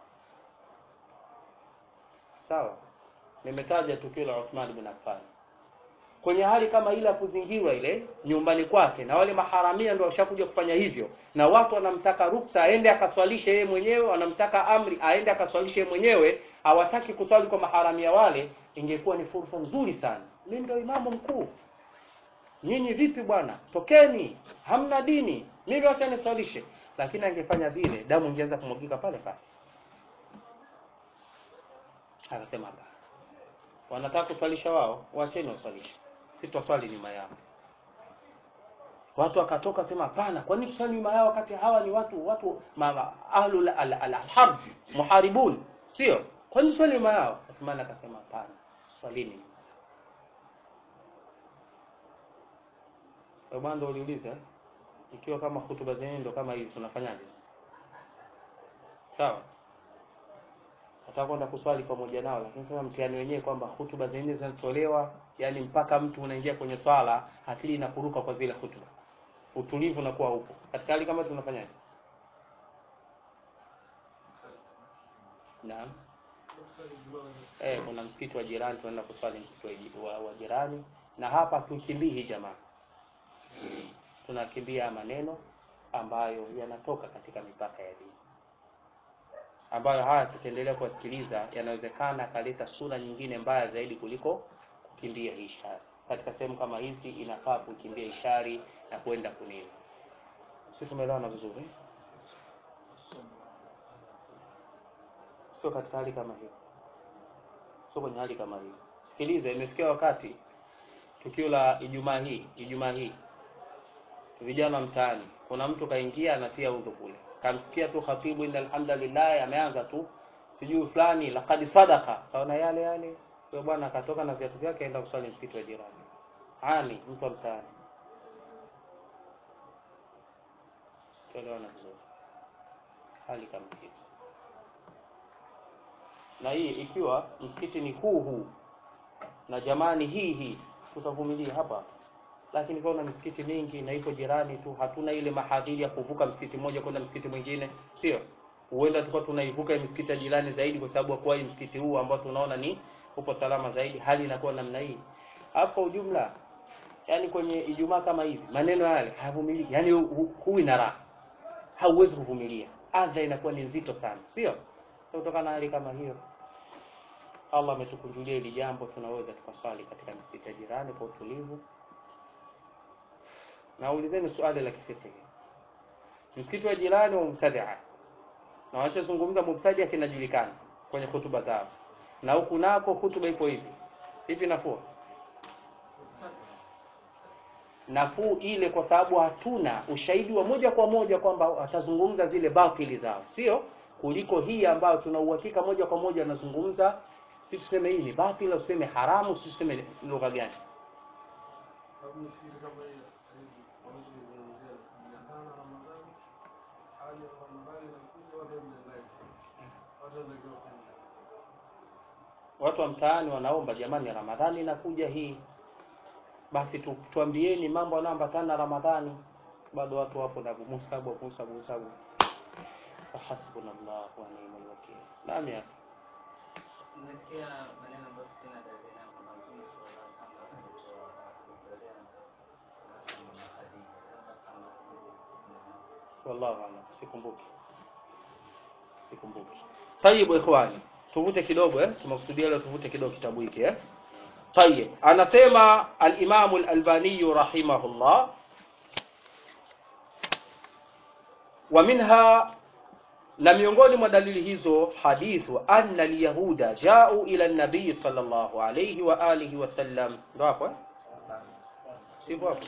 sawa nimetaja tukio la Uthman bin Affan kwenye hali kama ile ya kuzingirwa ile nyumbani kwake na wale maharamia ndio washakuja kufanya hivyo na watu wanamtaka ruksa aende akaswalishe yeye mwenyewe wanamtaka amri aende akaswalishe yeye mwenyewe hawataki kuswali kwa maharamia wale ingekuwa ni fursa nzuri sana mimi ndio imamu mkuu nyinyi vipi bwana tokeni hamna dini mimi wacha niswalishe lakini angefanya vile damu ingeanza kumwagika pale pale akasema hapana wanataka kuswalisha wao wacheni waswalishe sitoswali nyuma yao watu wakatoka sema hapana kwa nini tuswali nyuma yao wakati hawa ni watu watu ma, ahlul al, al, harb muharibun sio kwa nini tuswali nyuma yao Uthman akasema hapana swalini bwana ndo uliuliza ikiwa kama hutuba zenyewe ndo kama hivi tunafanyaje sawa nataka kwenda kuswali pamoja nao lakini sasa mtihani wenyewe kwamba hutuba zenyewe zinatolewa yani mpaka mtu unaingia kwenye swala akili inakuruka kwa zile hutuba utulivu unakuwa upo katika hali kama tunafanyaje naam eh kuna msikiti wa jirani tunaenda kuswali msikiti wa, wa jirani na hapa tukimbii jamaa tunakimbia maneno ambayo yanatoka katika mipaka ya dini ambayo haya tukiendelea kuwasikiliza yanawezekana akaleta sura nyingine mbaya zaidi kuliko kukimbia hii shari katika sehemu kama hizi inafaa kukimbia ishari na kwenda kunini si tumeelewana vizuri sio katika hali kama hiyo sio kwenye hali kama hiyo sikiliza imefikia wakati tukio la ijumaa hii ijumaa hii vijana mtaani kuna mtu kaingia anatia udhu kule kamsikia tu khatibu inna alhamdulillah ameanza tu sijui fulani laqad sadaqa kaona yale yale huyo bwana akatoka na viatu vyake aenda kuswali msikiti wa jirani ani mtu wa mtaani tuelewana vizuri hali kama hizi na hii ikiwa msikiti ni huu huu na jamani hii hii tutavumilia hapa lakini kwa na misikiti mingi na iko jirani tu hatuna ile mahadhiri ya kuvuka msikiti mmoja kwenda msikiti mwingine sio huenda tulikuwa tunaivuka misikiti ya jirani zaidi kwa sababu kwa hii msikiti huu ambao tunaona ni upo salama zaidi hali inakuwa namna hii hapo ujumla yani kwenye ijumaa kama hivi maneno yale hayavumiliki yani huwi na raha hauwezi kuvumilia adha inakuwa ni nzito sana sio kutokana na hali kama hiyo Allah ametukunjulia hili jambo tunaweza tukaswali katika misikiti ya jirani kwa utulivu naulizeni swali la kifiqhi msikiti wa jirani wa mubtadia na wanachozungumza mubtadia kinajulikana kwenye hutuba zao na huku nako hutuba ipo hivi hivi nafuu nafuu ile kwa sababu hatuna ushahidi wa moja kwa moja kwamba atazungumza zile batili zao sio kuliko hii ambayo tuna uhakika moja kwa moja anazungumza si tuseme hii ni batili au tuseme haramu si tuseme lugha gani Sababu nafikiri kama hii sasa hivi wanachozungumzia kujiandaa na Ramadhani, hali ya Ramadhani inakuja, watu wajiandae, watu wanatakiwa kufanya watu wa mtaani wanaomba jamani ramadhani inakuja hii basi tu, tuambieni mambo yanayoambatana na ramadhani bado watu wapo na musabu musabu musabu hasbunallah wa ni'mal wakil naam ya Nimesikia maneno ambayo sina dalili nayo kwamba Mtume sallallahu alaihi wasallam alikuwa akitolea Mama Khadija, labda kama wallahu a'lam sikumbuki sikumbuki tayib ikhwani tuvute kidogo eh tumekusudia leo tuvute kidogo kitabu hiki eh tayib anasema al-Imam al-Albani rahimahullah wa minha na miongoni mwa dalili hizo hadithu anna alyahuda jau ila nabii sallallahu alayhi wa alihi wasallam ndo hapo eh sivyo hapo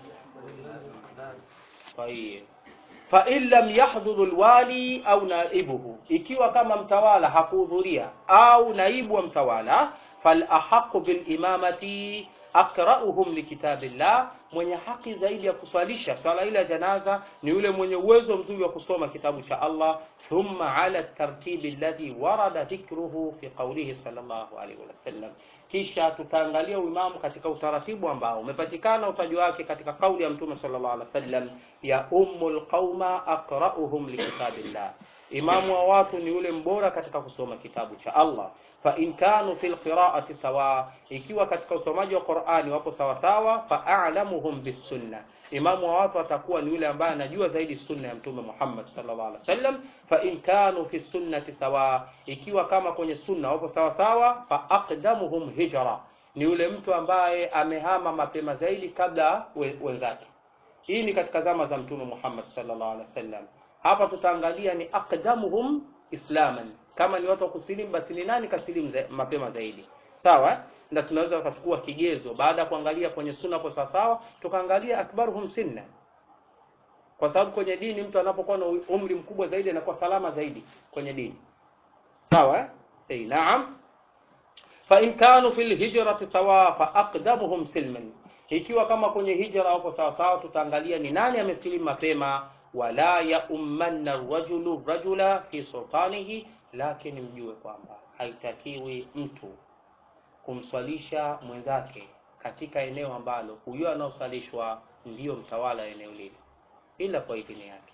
طيب فإن لم يحضر الوالي au naibuhu ikiwa kama mtawala hakuhudhuria au naibu wa mtawala falahaqu bilimamati akrauhum likitabillah mwenye haki zaidi ya kuswalisha swala ile ya janaza ni yule mwenye uwezo mzuri wa kusoma kitabu cha Allah thumma ala tartibi alladhi warada dhikruhu fi qawlihi sallallahu alaihi wasallam kisha tutaangalia uimamu katika utaratibu ambao umepatikana utaji wake katika kauli ya mtume sallallahu alaihi wasallam ya ummul qauma aqra'uhum likitabillah imamu wa watu ni yule mbora katika kusoma kitabu cha Allah fa in kanu fil qira'ati sawa ikiwa katika usomaji wa Qur'ani wapo sawa sawa fa a'lamuhum bis sunnah imamu wa watu atakuwa ni yule ambaye anajua zaidi sunna ya mtume Muhammad sallallahu alaihi wasallam fa in kanu fi sunnati sawa ikiwa kama kwenye sunna wapo sawa sawa fa aqdamuhum hijra ni yule mtu ambaye amehama mapema zaidi kabla we- wenzake hii ni katika zama za mtume Muhammad sallallahu alaihi wasallam hapa tutaangalia ni aqdamuhum islaman kama ni watu wa kusilimu basi ni nani kasilimu za, mapema zaidi sawa na tunaweza kuchukua kigezo baada ya kuangalia kwenye sunna kwa sawasawa tukaangalia akbaruhum sinna kwa sababu kwenye dini mtu anapokuwa na umri mkubwa zaidi anakuwa salama zaidi kwenye dini sawa eh eh naam fa in kanu fil hijrati sawa fa aqdamuhum silman ikiwa kama kwenye hijra wako sawa sawa tutaangalia ni nani amesilimu mapema wala ya ummanna rajulu rajula fi sultanihi lakini mjue kwamba haitakiwi mtu kumswalisha mwenzake katika eneo ambalo huyo anaosalishwa ndiyo mtawala wa eneo lile ila kwa idhini yake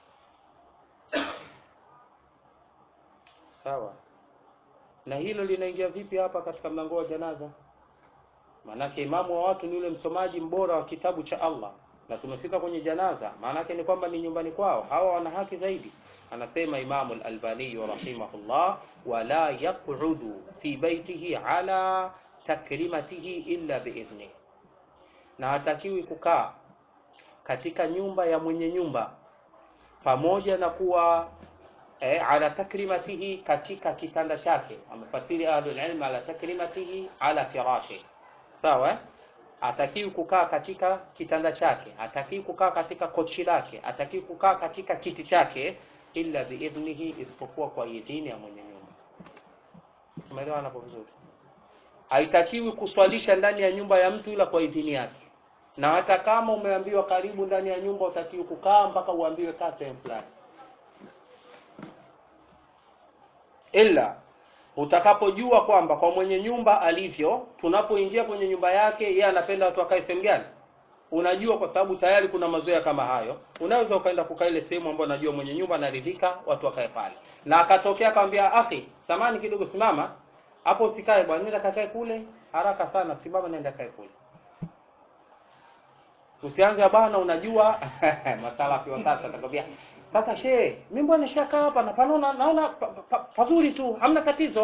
sawa na hilo linaingia vipi hapa katika mlango wa janaza maanake imamu wa watu ni yule msomaji mbora wa kitabu cha Allah na tumefika kwenye janaza maanake ni kwamba ni nyumbani kwao hawa wana haki zaidi anasema imamu al-albani rahimahullah wala yaq'udu fi baitihi ala takrimatihi illa biidhni na hatakiwi kukaa katika nyumba ya mwenye nyumba pamoja na kuwa eh, ala takrimatihi katika kitanda chake amefasiri ahlul ilm ala takrimatihi ala firashi sawa eh? hatakiwi kukaa katika kitanda chake hatakiwi kukaa katika kochi lake hatakiwi kukaa katika kiti chake illa biidhnihi isipokuwa kwa idhini ya mwenye nyumba umeelewana hapo vizuri haitakiwi kuswalisha ndani ya nyumba ya mtu ila kwa idhini yake na hata kama umeambiwa karibu ndani ya nyumba utakiwi kukaa mpaka uambiwe kaa sehemu fulani ila utakapojua kwamba kwa mwenye nyumba alivyo tunapoingia kwenye nyumba yake yeye anapenda watu wakae sehemu gani unajua kwa sababu tayari kuna mazoea kama hayo unaweza ukaenda kukaa ile sehemu ambayo unajua mwenye nyumba anaridhika watu wakae pale na akatokea akamwambia akhi samani kidogo simama hapo usikae bwana nenda kakae kule haraka sana simama nenda kae kule usianze bana unajua masalafi wa sasa atakwambia sasa shehe mimi bwana nishakaa hapa na panaona naona pa, pa, pazuri tu hamna tatizo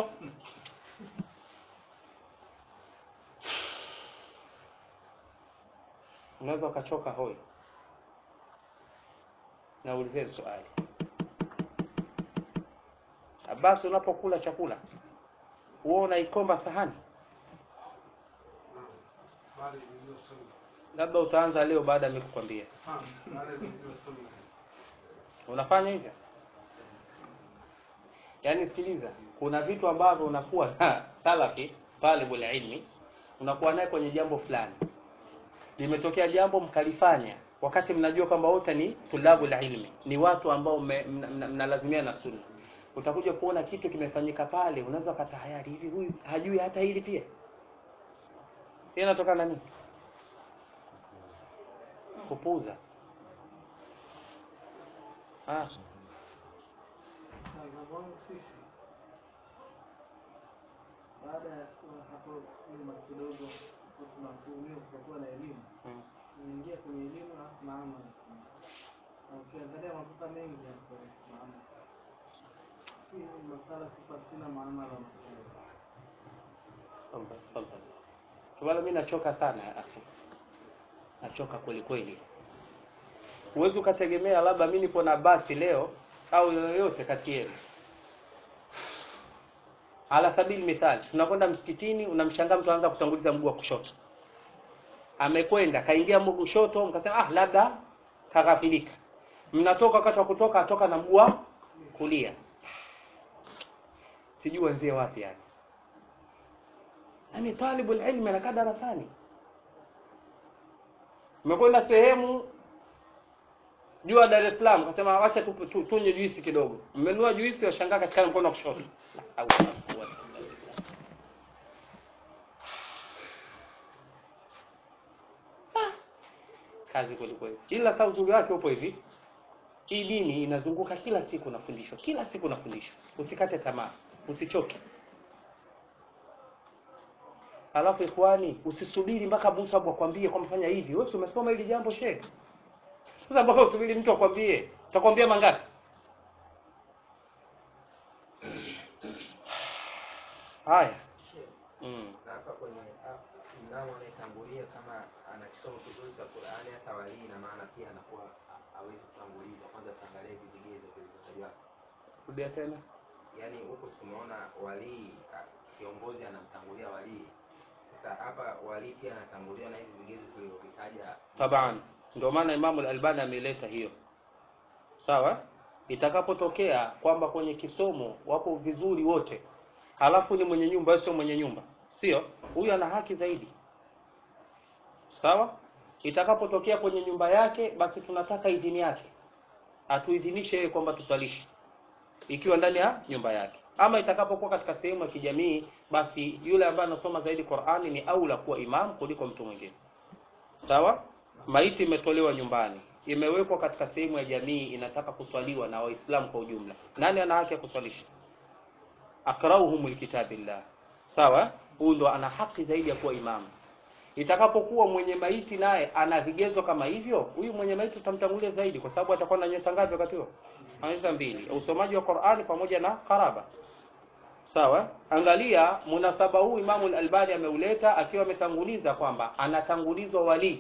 unaweza ukachoka hoi naulizeni swali basi unapokula chakula huwa unaikomba sahani bali ndio sunna labda utaanza leo baada ya mimi kukwambia Ah, bali ndio sunna unafanya hivyo yaani sikiliza kuna vitu ambavyo unakuwa na salafi talibul ilmi unakuwa naye kwenye jambo fulani limetokea jambo mkalifanya wakati mnajua kwamba wote ni tulabul ilmi ni watu ambao mnalazimia mna, mna, mna na sunna utakuja kuona kitu kimefanyika pale unaweza ukatahayari hivi huyu hajui hata hili pia hii inatokana na nini kupuuza ah. Mtazamo sisi baada ya kuwa hapo nyuma kidogo tunatuhumiwa kutokuwa na elimu mm. tunaingia kwenye elimu alafu maama na ukiangalia makosa mengi hapo maama hii ni masala sipasina maamala Tafadhali, tafadhali. wala mi nachoka sana ya akhi nachoka kweli kweli huwezi ukategemea labda mi nipo na basi leo au yoyote kati yenu ala sabili mithali tunakwenda msikitini unamshangaa mtu anaanza kutanguliza mguu wa kushoto amekwenda kaingia mguu kushoto mkasema ah labda kaghafilika mnatoka wakati wa kutoka atoka na mguu wa kulia sijui wenzie wapi yani yani talibul ilmi anakaa darasani umekwenda sehemu jua Dar es Salaam kasema wacha tu- tu- tunywe juisi kidogo mmenunua juisi washangaa katika mkono wa kushoto Au- au- Ah, kazi kweli kweli ila sasa uzuri wake upo hivi hii dini inazunguka kila siku nafundishwa kila siku nafundishwa usikate tamaa usichoke alafu ikhwani usisubiri mpaka Musa akwambie kwamba fanya hivi wewe si umesoma hili jambo shehe sasa mpaka usubiri mtu akwambie utakwambia mangapi haya mm. na hapa kwenye ah, mnamo anayetangulia kama ana kisomo kizuri cha Qur'ani hata walii na maana pia anakuwa ha- hawezi kutanguliza kwanza tuangalie hivi vigezo vilivyotajwa rudia tena yaani huku tumeona walii ah, kiongozi anamtangulia walii sasa hapa walii pia anatanguliwa na hivi vigezo tulivyovitaja taban ndio maana Imamu al-Albani ameleta hiyo sawa itakapotokea kwamba kwenye kisomo wapo vizuri wote halafu ni mwenye nyumba wewe sio mwenye nyumba sio huyu ana haki zaidi sawa itakapotokea kwenye nyumba yake basi tunataka idhini yake atuidhinishe yeye kwamba tusalishe ikiwa ndani ya nyumba yake ama itakapokuwa katika sehemu ya kijamii basi yule ambaye anasoma zaidi Qur'ani ni aula kuwa imam kuliko mtu mwingine sawa maiti imetolewa nyumbani imewekwa katika sehemu ya jamii inataka kuswaliwa na waislamu kwa ujumla nani ana haki ya kuswalisha akrauhum likitabillah sawa huyu ndo ana haki zaidi ya kuwa imamu itakapokuwa mwenye maiti naye ana vigezo kama hivyo huyu mwenye maiti utamtangulia zaidi kwa sababu atakuwa na nyota ngapi wakati huo anaweza mbili usomaji wa Qur'ani pamoja na karaba sawa angalia munasaba huu Imamu al-Albani ameuleta akiwa ametanguliza kwamba anatangulizwa wali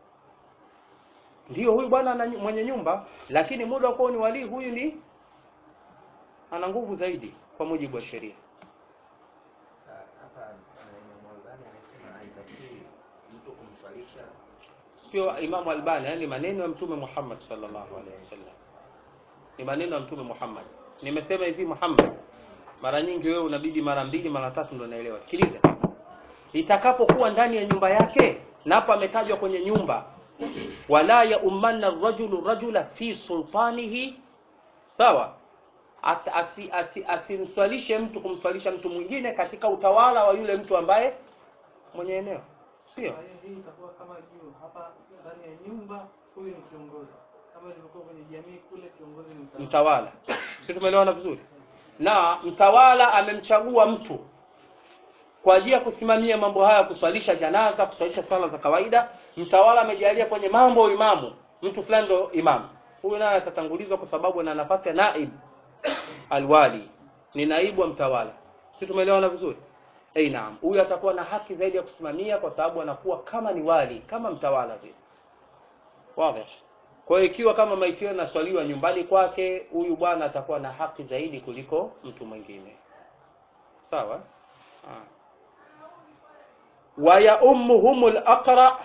ndio huyu bwana ana mwenye nyumba lakini muda wa kuwa ni wali huyu ni ana nguvu zaidi kwa mujibu wa sheria Ah, hapa ah, Imam Albani anasema haitakiwi mtu kumswalisha sio Imamu Albani yani maneno ya Mtume Muhammad sallallahu alaihi wasallam ni maneno ya Mtume Muhammad nimesema hivi Muhammad mara nyingi wewe unabidi mara mbili mara tatu ndo naelewa sikiliza itakapokuwa ndani ya nyumba yake na hapa ametajwa kwenye nyumba wala ya ummanna rajulu rajula fi sultanihi sawa As- asi- asi- asimswalishe mtu kumswalisha mtu mwingine katika utawala wa yule mtu ambaye mwenye eneo sio Kwa hiyo hii itakuwa kama juu hapa ndani ya nyumba, huyu ni kiongozi, kama ilivyokuwa kwenye jamii kule, kiongozi ni mtawala. mtawala si tumeelewana vizuri na mtawala amemchagua mtu kwa ajili ya kusimamia mambo haya kuswalisha janaza kuswalisha swala za kawaida mtawala amejalia kwenye mambo imamu mtu fulani ndo imamu huyu naye atatangulizwa kwa sababu ana nafasi ya naib alwali ni naibu wa mtawala si tumeelewana vizuri eh naam huyu atakuwa na haki zaidi ya kusimamia kwa sababu anakuwa kama ni wali kama mtawala vile wazi kwa hiyo ikiwa kama maiti hiyo inaswaliwa nyumbani kwake huyu bwana atakuwa na haki zaidi kuliko mtu mwingine sawa Ah. wa ya ummuhum al-aqra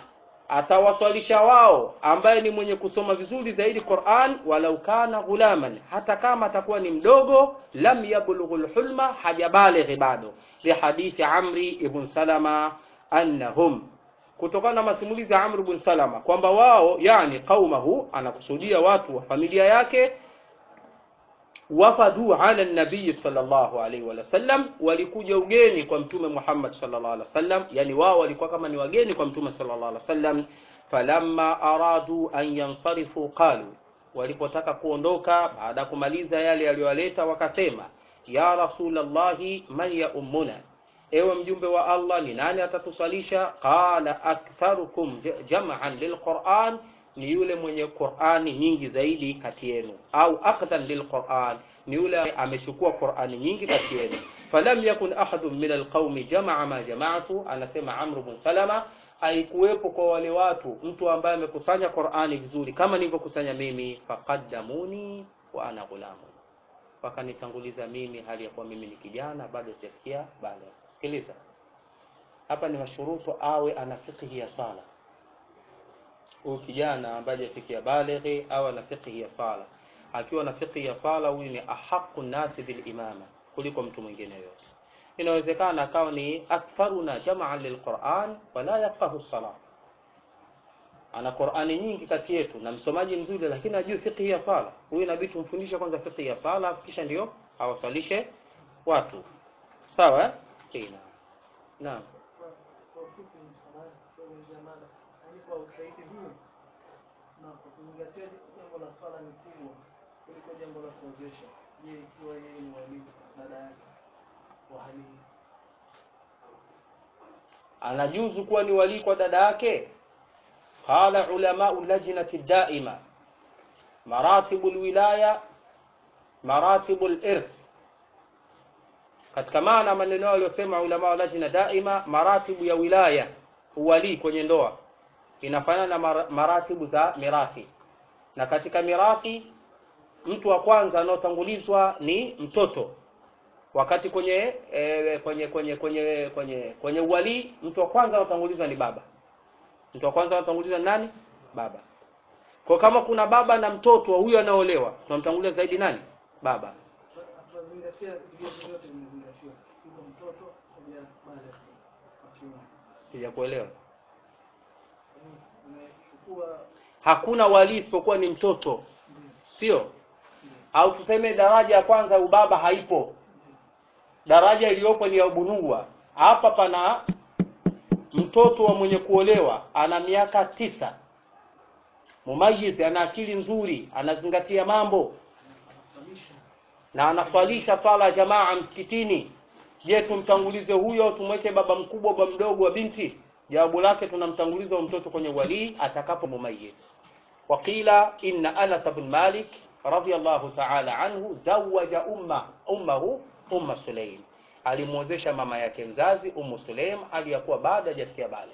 atawaswalisha wao ambaye ni mwenye kusoma vizuri zaidi Qur'an walau kana ghulaman hata kama atakuwa ni mdogo lam yablughul hulma hajabalighi bado li hadithi Amri ibn Salama annahum kutokana na masimulizi ya Amr ibn Salama kwamba wao yani qaumahu anakusudia watu wa familia yake wafadu ala nabii sallallahu alaihi wasallam walikuja ugeni kwa mtume Muhammad sallallahu alaihi wasallam yani wao walikuwa kama ni wageni kwa mtume sallallahu alaihi wasallam falamma aradu an yansarifu qalu walipotaka kuondoka baada ya kumaliza yale yaliyowaleta wakasema ya rasulallahi man ya ummuna ewe mjumbe wa Allah ni nani atatusalisha qala aktharukum jam'an lilquran ni yule mwenye Qur'ani nyingi zaidi kati yenu au aqdan lilquran ni yule amechukua Qur'ani nyingi kati yenu falam yakun ahadun min alqaumi jamaa ma jamaatu anasema Amr ibn Salama haikuwepo kwa wale watu mtu ambaye amekusanya Qur'ani vizuri kama nilivyokusanya mimi faqaddamuni wa ana ghulamu wakanitanguliza mimi hali ya kuwa mimi ni kijana bado sijafikia bale sikiliza hapa ni mashurutu awe ana fiqhi ya sala huyu kijana ambaye hajafikia balighi au ana fiqhi ya sala akiwa na fiqhi ya sala huyu ni ahaqu nasi bil imama kuliko mtu mwingine yote inawezekana akawa ni aktharuna jama'an lilquran wala yafqahu sala ana Qur'ani nyingi kati yetu na msomaji mzuri lakini hajui fiqhi ya sala huyu inabidi tumfundishe kwanza fiqhi ya sala kisha ndio awasalishe watu sawa eh Kina. naam kwa ufupi ni samahani kuelezea mada yaani kwa ushahidi huu na kwa kuzingatia jambo la swala ni kubwa kuliko jambo la kuozesha je ikiwa yeye ni walimu dada yake wa hali hii anajuzu kuwa ni walii kwa dada yake qala ulamau lajnati daima maratibu lwilaya maratibu lirth katika maana maneno aliyosema ulama wa lajna daima maratibu ya wilaya uwalii kwenye ndoa inafanana na mara- maratibu za mirathi na katika mirathi mtu wa kwanza anaotangulizwa ni mtoto wakati kwenye e, kwenye kwenye kwenye kwenye kwenye uwalii mtu wa kwanza anaotangulizwa ni baba mtu wa kwanza anaotangulizwa ni nani baba kwa kama kuna baba na mtoto wa huyo anaolewa tunamtanguliza zaidi nani baba tunazingatia vigezo vyote vimezingatiwa hivyo mtoto pamoja baada ya kiume sijakuelewa Yaani, umechukua hakuna walii isipokuwa ni mtoto sio au tuseme daraja ya kwanza ubaba haipo daraja iliyopo ni ya ubunua hapa pana mtoto wa mwenye kuolewa ana miaka tisa mumayiz ana akili nzuri anazingatia mambo na anaswalisha swala ya jamaa msikitini je tumtangulize huyo au tumweke baba mkubwa baba mdogo wa binti jawabu lake tunamtanguliza huyo mtoto kwenye walii atakapo mumayiz وقيل إن أنس بن مالك رضي الله تعالى عنه زوج أمه أمه أم سليم alimwozesha mama yake mzazi Ummu Sulaim aliyakuwa baada hajafikia bale.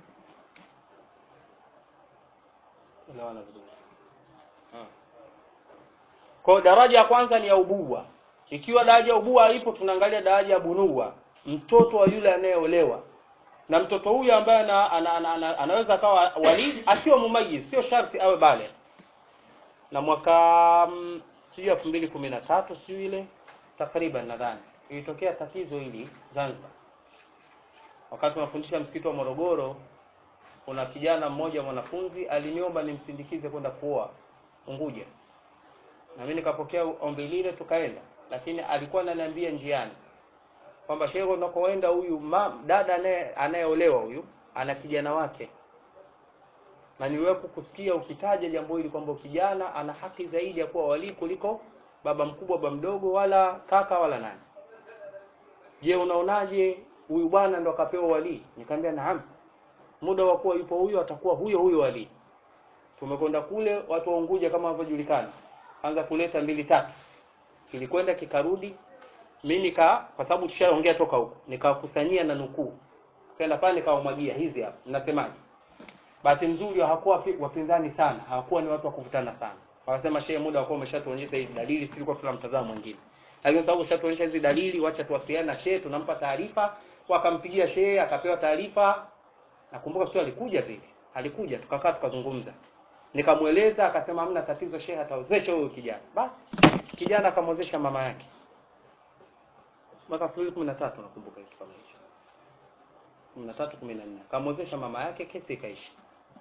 Elewana vizuri. Ah. Kwa daraja ya kwanza ni ya ubuwa. Ikiwa daraja ya ubuwa ipo tunaangalia daraja ya bunuwa, mtoto wa yule anayeolewa. Na mtoto huyu ambaye ana, ana, ana, ana, anaweza akawa wali akiwa mumayiz, sio sharti awe bale. Na mwaka mm, sijui elfu mbili kumi na tatu sijui ile takriban nadhani ilitokea tatizo hili Zanzibar. Wakati tunafundisha msikiti wa Morogoro, kuna kijana mmoja mwanafunzi aliniomba nimsindikize kwenda kuoa Unguja, na mimi nikapokea ombi lile, tukaenda, lakini alikuwa ananiambia njiani kwamba shehe, unakoenda huyu ma- dada anaye anayeolewa huyu ana kijana wake, na niliwahi kusikia ukitaja jambo hili kwamba kijana ana haki zaidi ya kuwa walii kuliko baba mkubwa, baba mdogo, wala kaka wala nani. Je, unaonaje huyu bwana ndo akapewa walii? Nikamwambia naam, muda wa kuwa yupo huyo atakuwa huyo huyo walii. Tumekwenda kule, watu wa Unguja kama wanavyojulikana, anza kuleta mbili tatu, kilikwenda kikarudi. Mimi nika kwa sababu tushaongea toka huko, nikawakusanyia na nukuu, kaenda pale nikawamwagia hizi hapa, mnasemaje? Bahati nzuri hawakuwa wapi- wapinzani sana, hawakuwa ni watu wa kuvutana sana. Wakasema shehe, muda wakuwa umeshatuonyesha hizi dalili, sisi tulikuwa tuna mtazamo mwingine, lakini sababu ushatuonyesha hizi dalili, wacha tuwasiliane na shehe, tunampa taarifa. Wakampigia shehe, akapewa taarifa. Nakumbuka sio alikuja vile, alikuja tukakaa tukazungumza nikamweleza akasema hamna tatizo shehe atawezesha huyo kijana basi kijana akamwezesha mama yake mwaka elfu mbili kumi na tatu nakumbuka kitu kama hicho kumi na tatu kumi na nne akamwezesha mama yake kesi ikaishi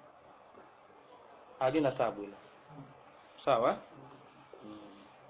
halina tabu ile sawa eh? mm.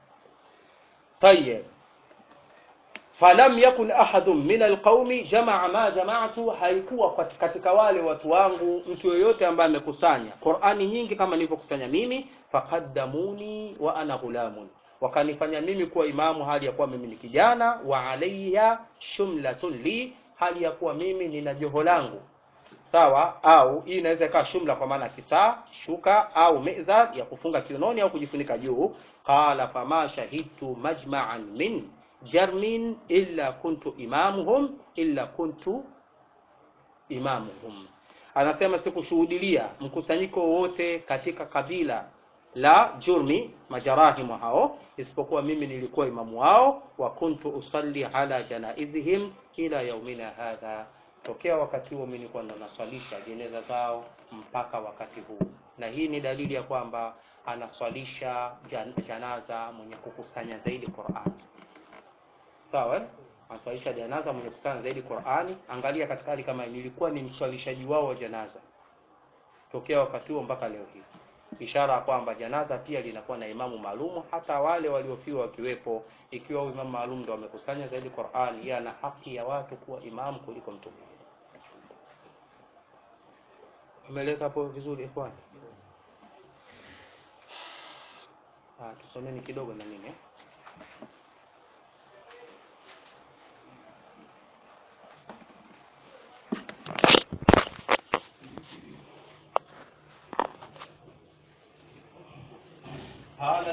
طيب falam yakun ahadun min alqaumi jamaa ma jamaatu haikuwa kat- katika wale watu wangu mtu yoyote ambaye amekusanya qurani nyingi kama nilivyokusanya mimi faqaddamuni wa ana ghulamun wakanifanya mimi kuwa imamu hali ya kuwa mimi ni kijana wa alayya shumlatun li hali ya kuwa mimi nina joho langu sawa au hii inaweza ikawa shumla kwa maana kisaa shuka au mezar ya kufunga kiunoni au kujifunika juu qala fama shahidtu majma'an min jarmin illa kuntu imamuhum illa kuntu imamuhum anasema sikushuhudilia mkusanyiko wowote katika kabila la jurmi majarahimu hao isipokuwa mimi nilikuwa imamu wao wa kuntu usalli ala janaizihim ila yaumina hadha tokea wakati huo mimi nilikuwa ndo naswalisha jeneza zao mpaka wakati huu na hii ni dalili ya kwamba anaswalisha jan, janaza mwenye kukusanya zaidi Qur'an sawa eh? anaswalisha janaza mwenye kukusanya zaidi Qur'ani angalia katika hali kama hii, nilikuwa ni mswalishaji wao wa janaza tokea wakati huo mpaka leo hii ishara ya kwamba janaza pia linakuwa na imamu maalumu hata wale waliofiwa wakiwepo ikiwa huyu imamu maalum ndo wamekusanya zaidi Qur'an yeye ana haki ya watu kuwa imamu kuliko mtu mwingine umeeleka hapo vizuri ikhwan ah tusomeni kidogo na nini eh?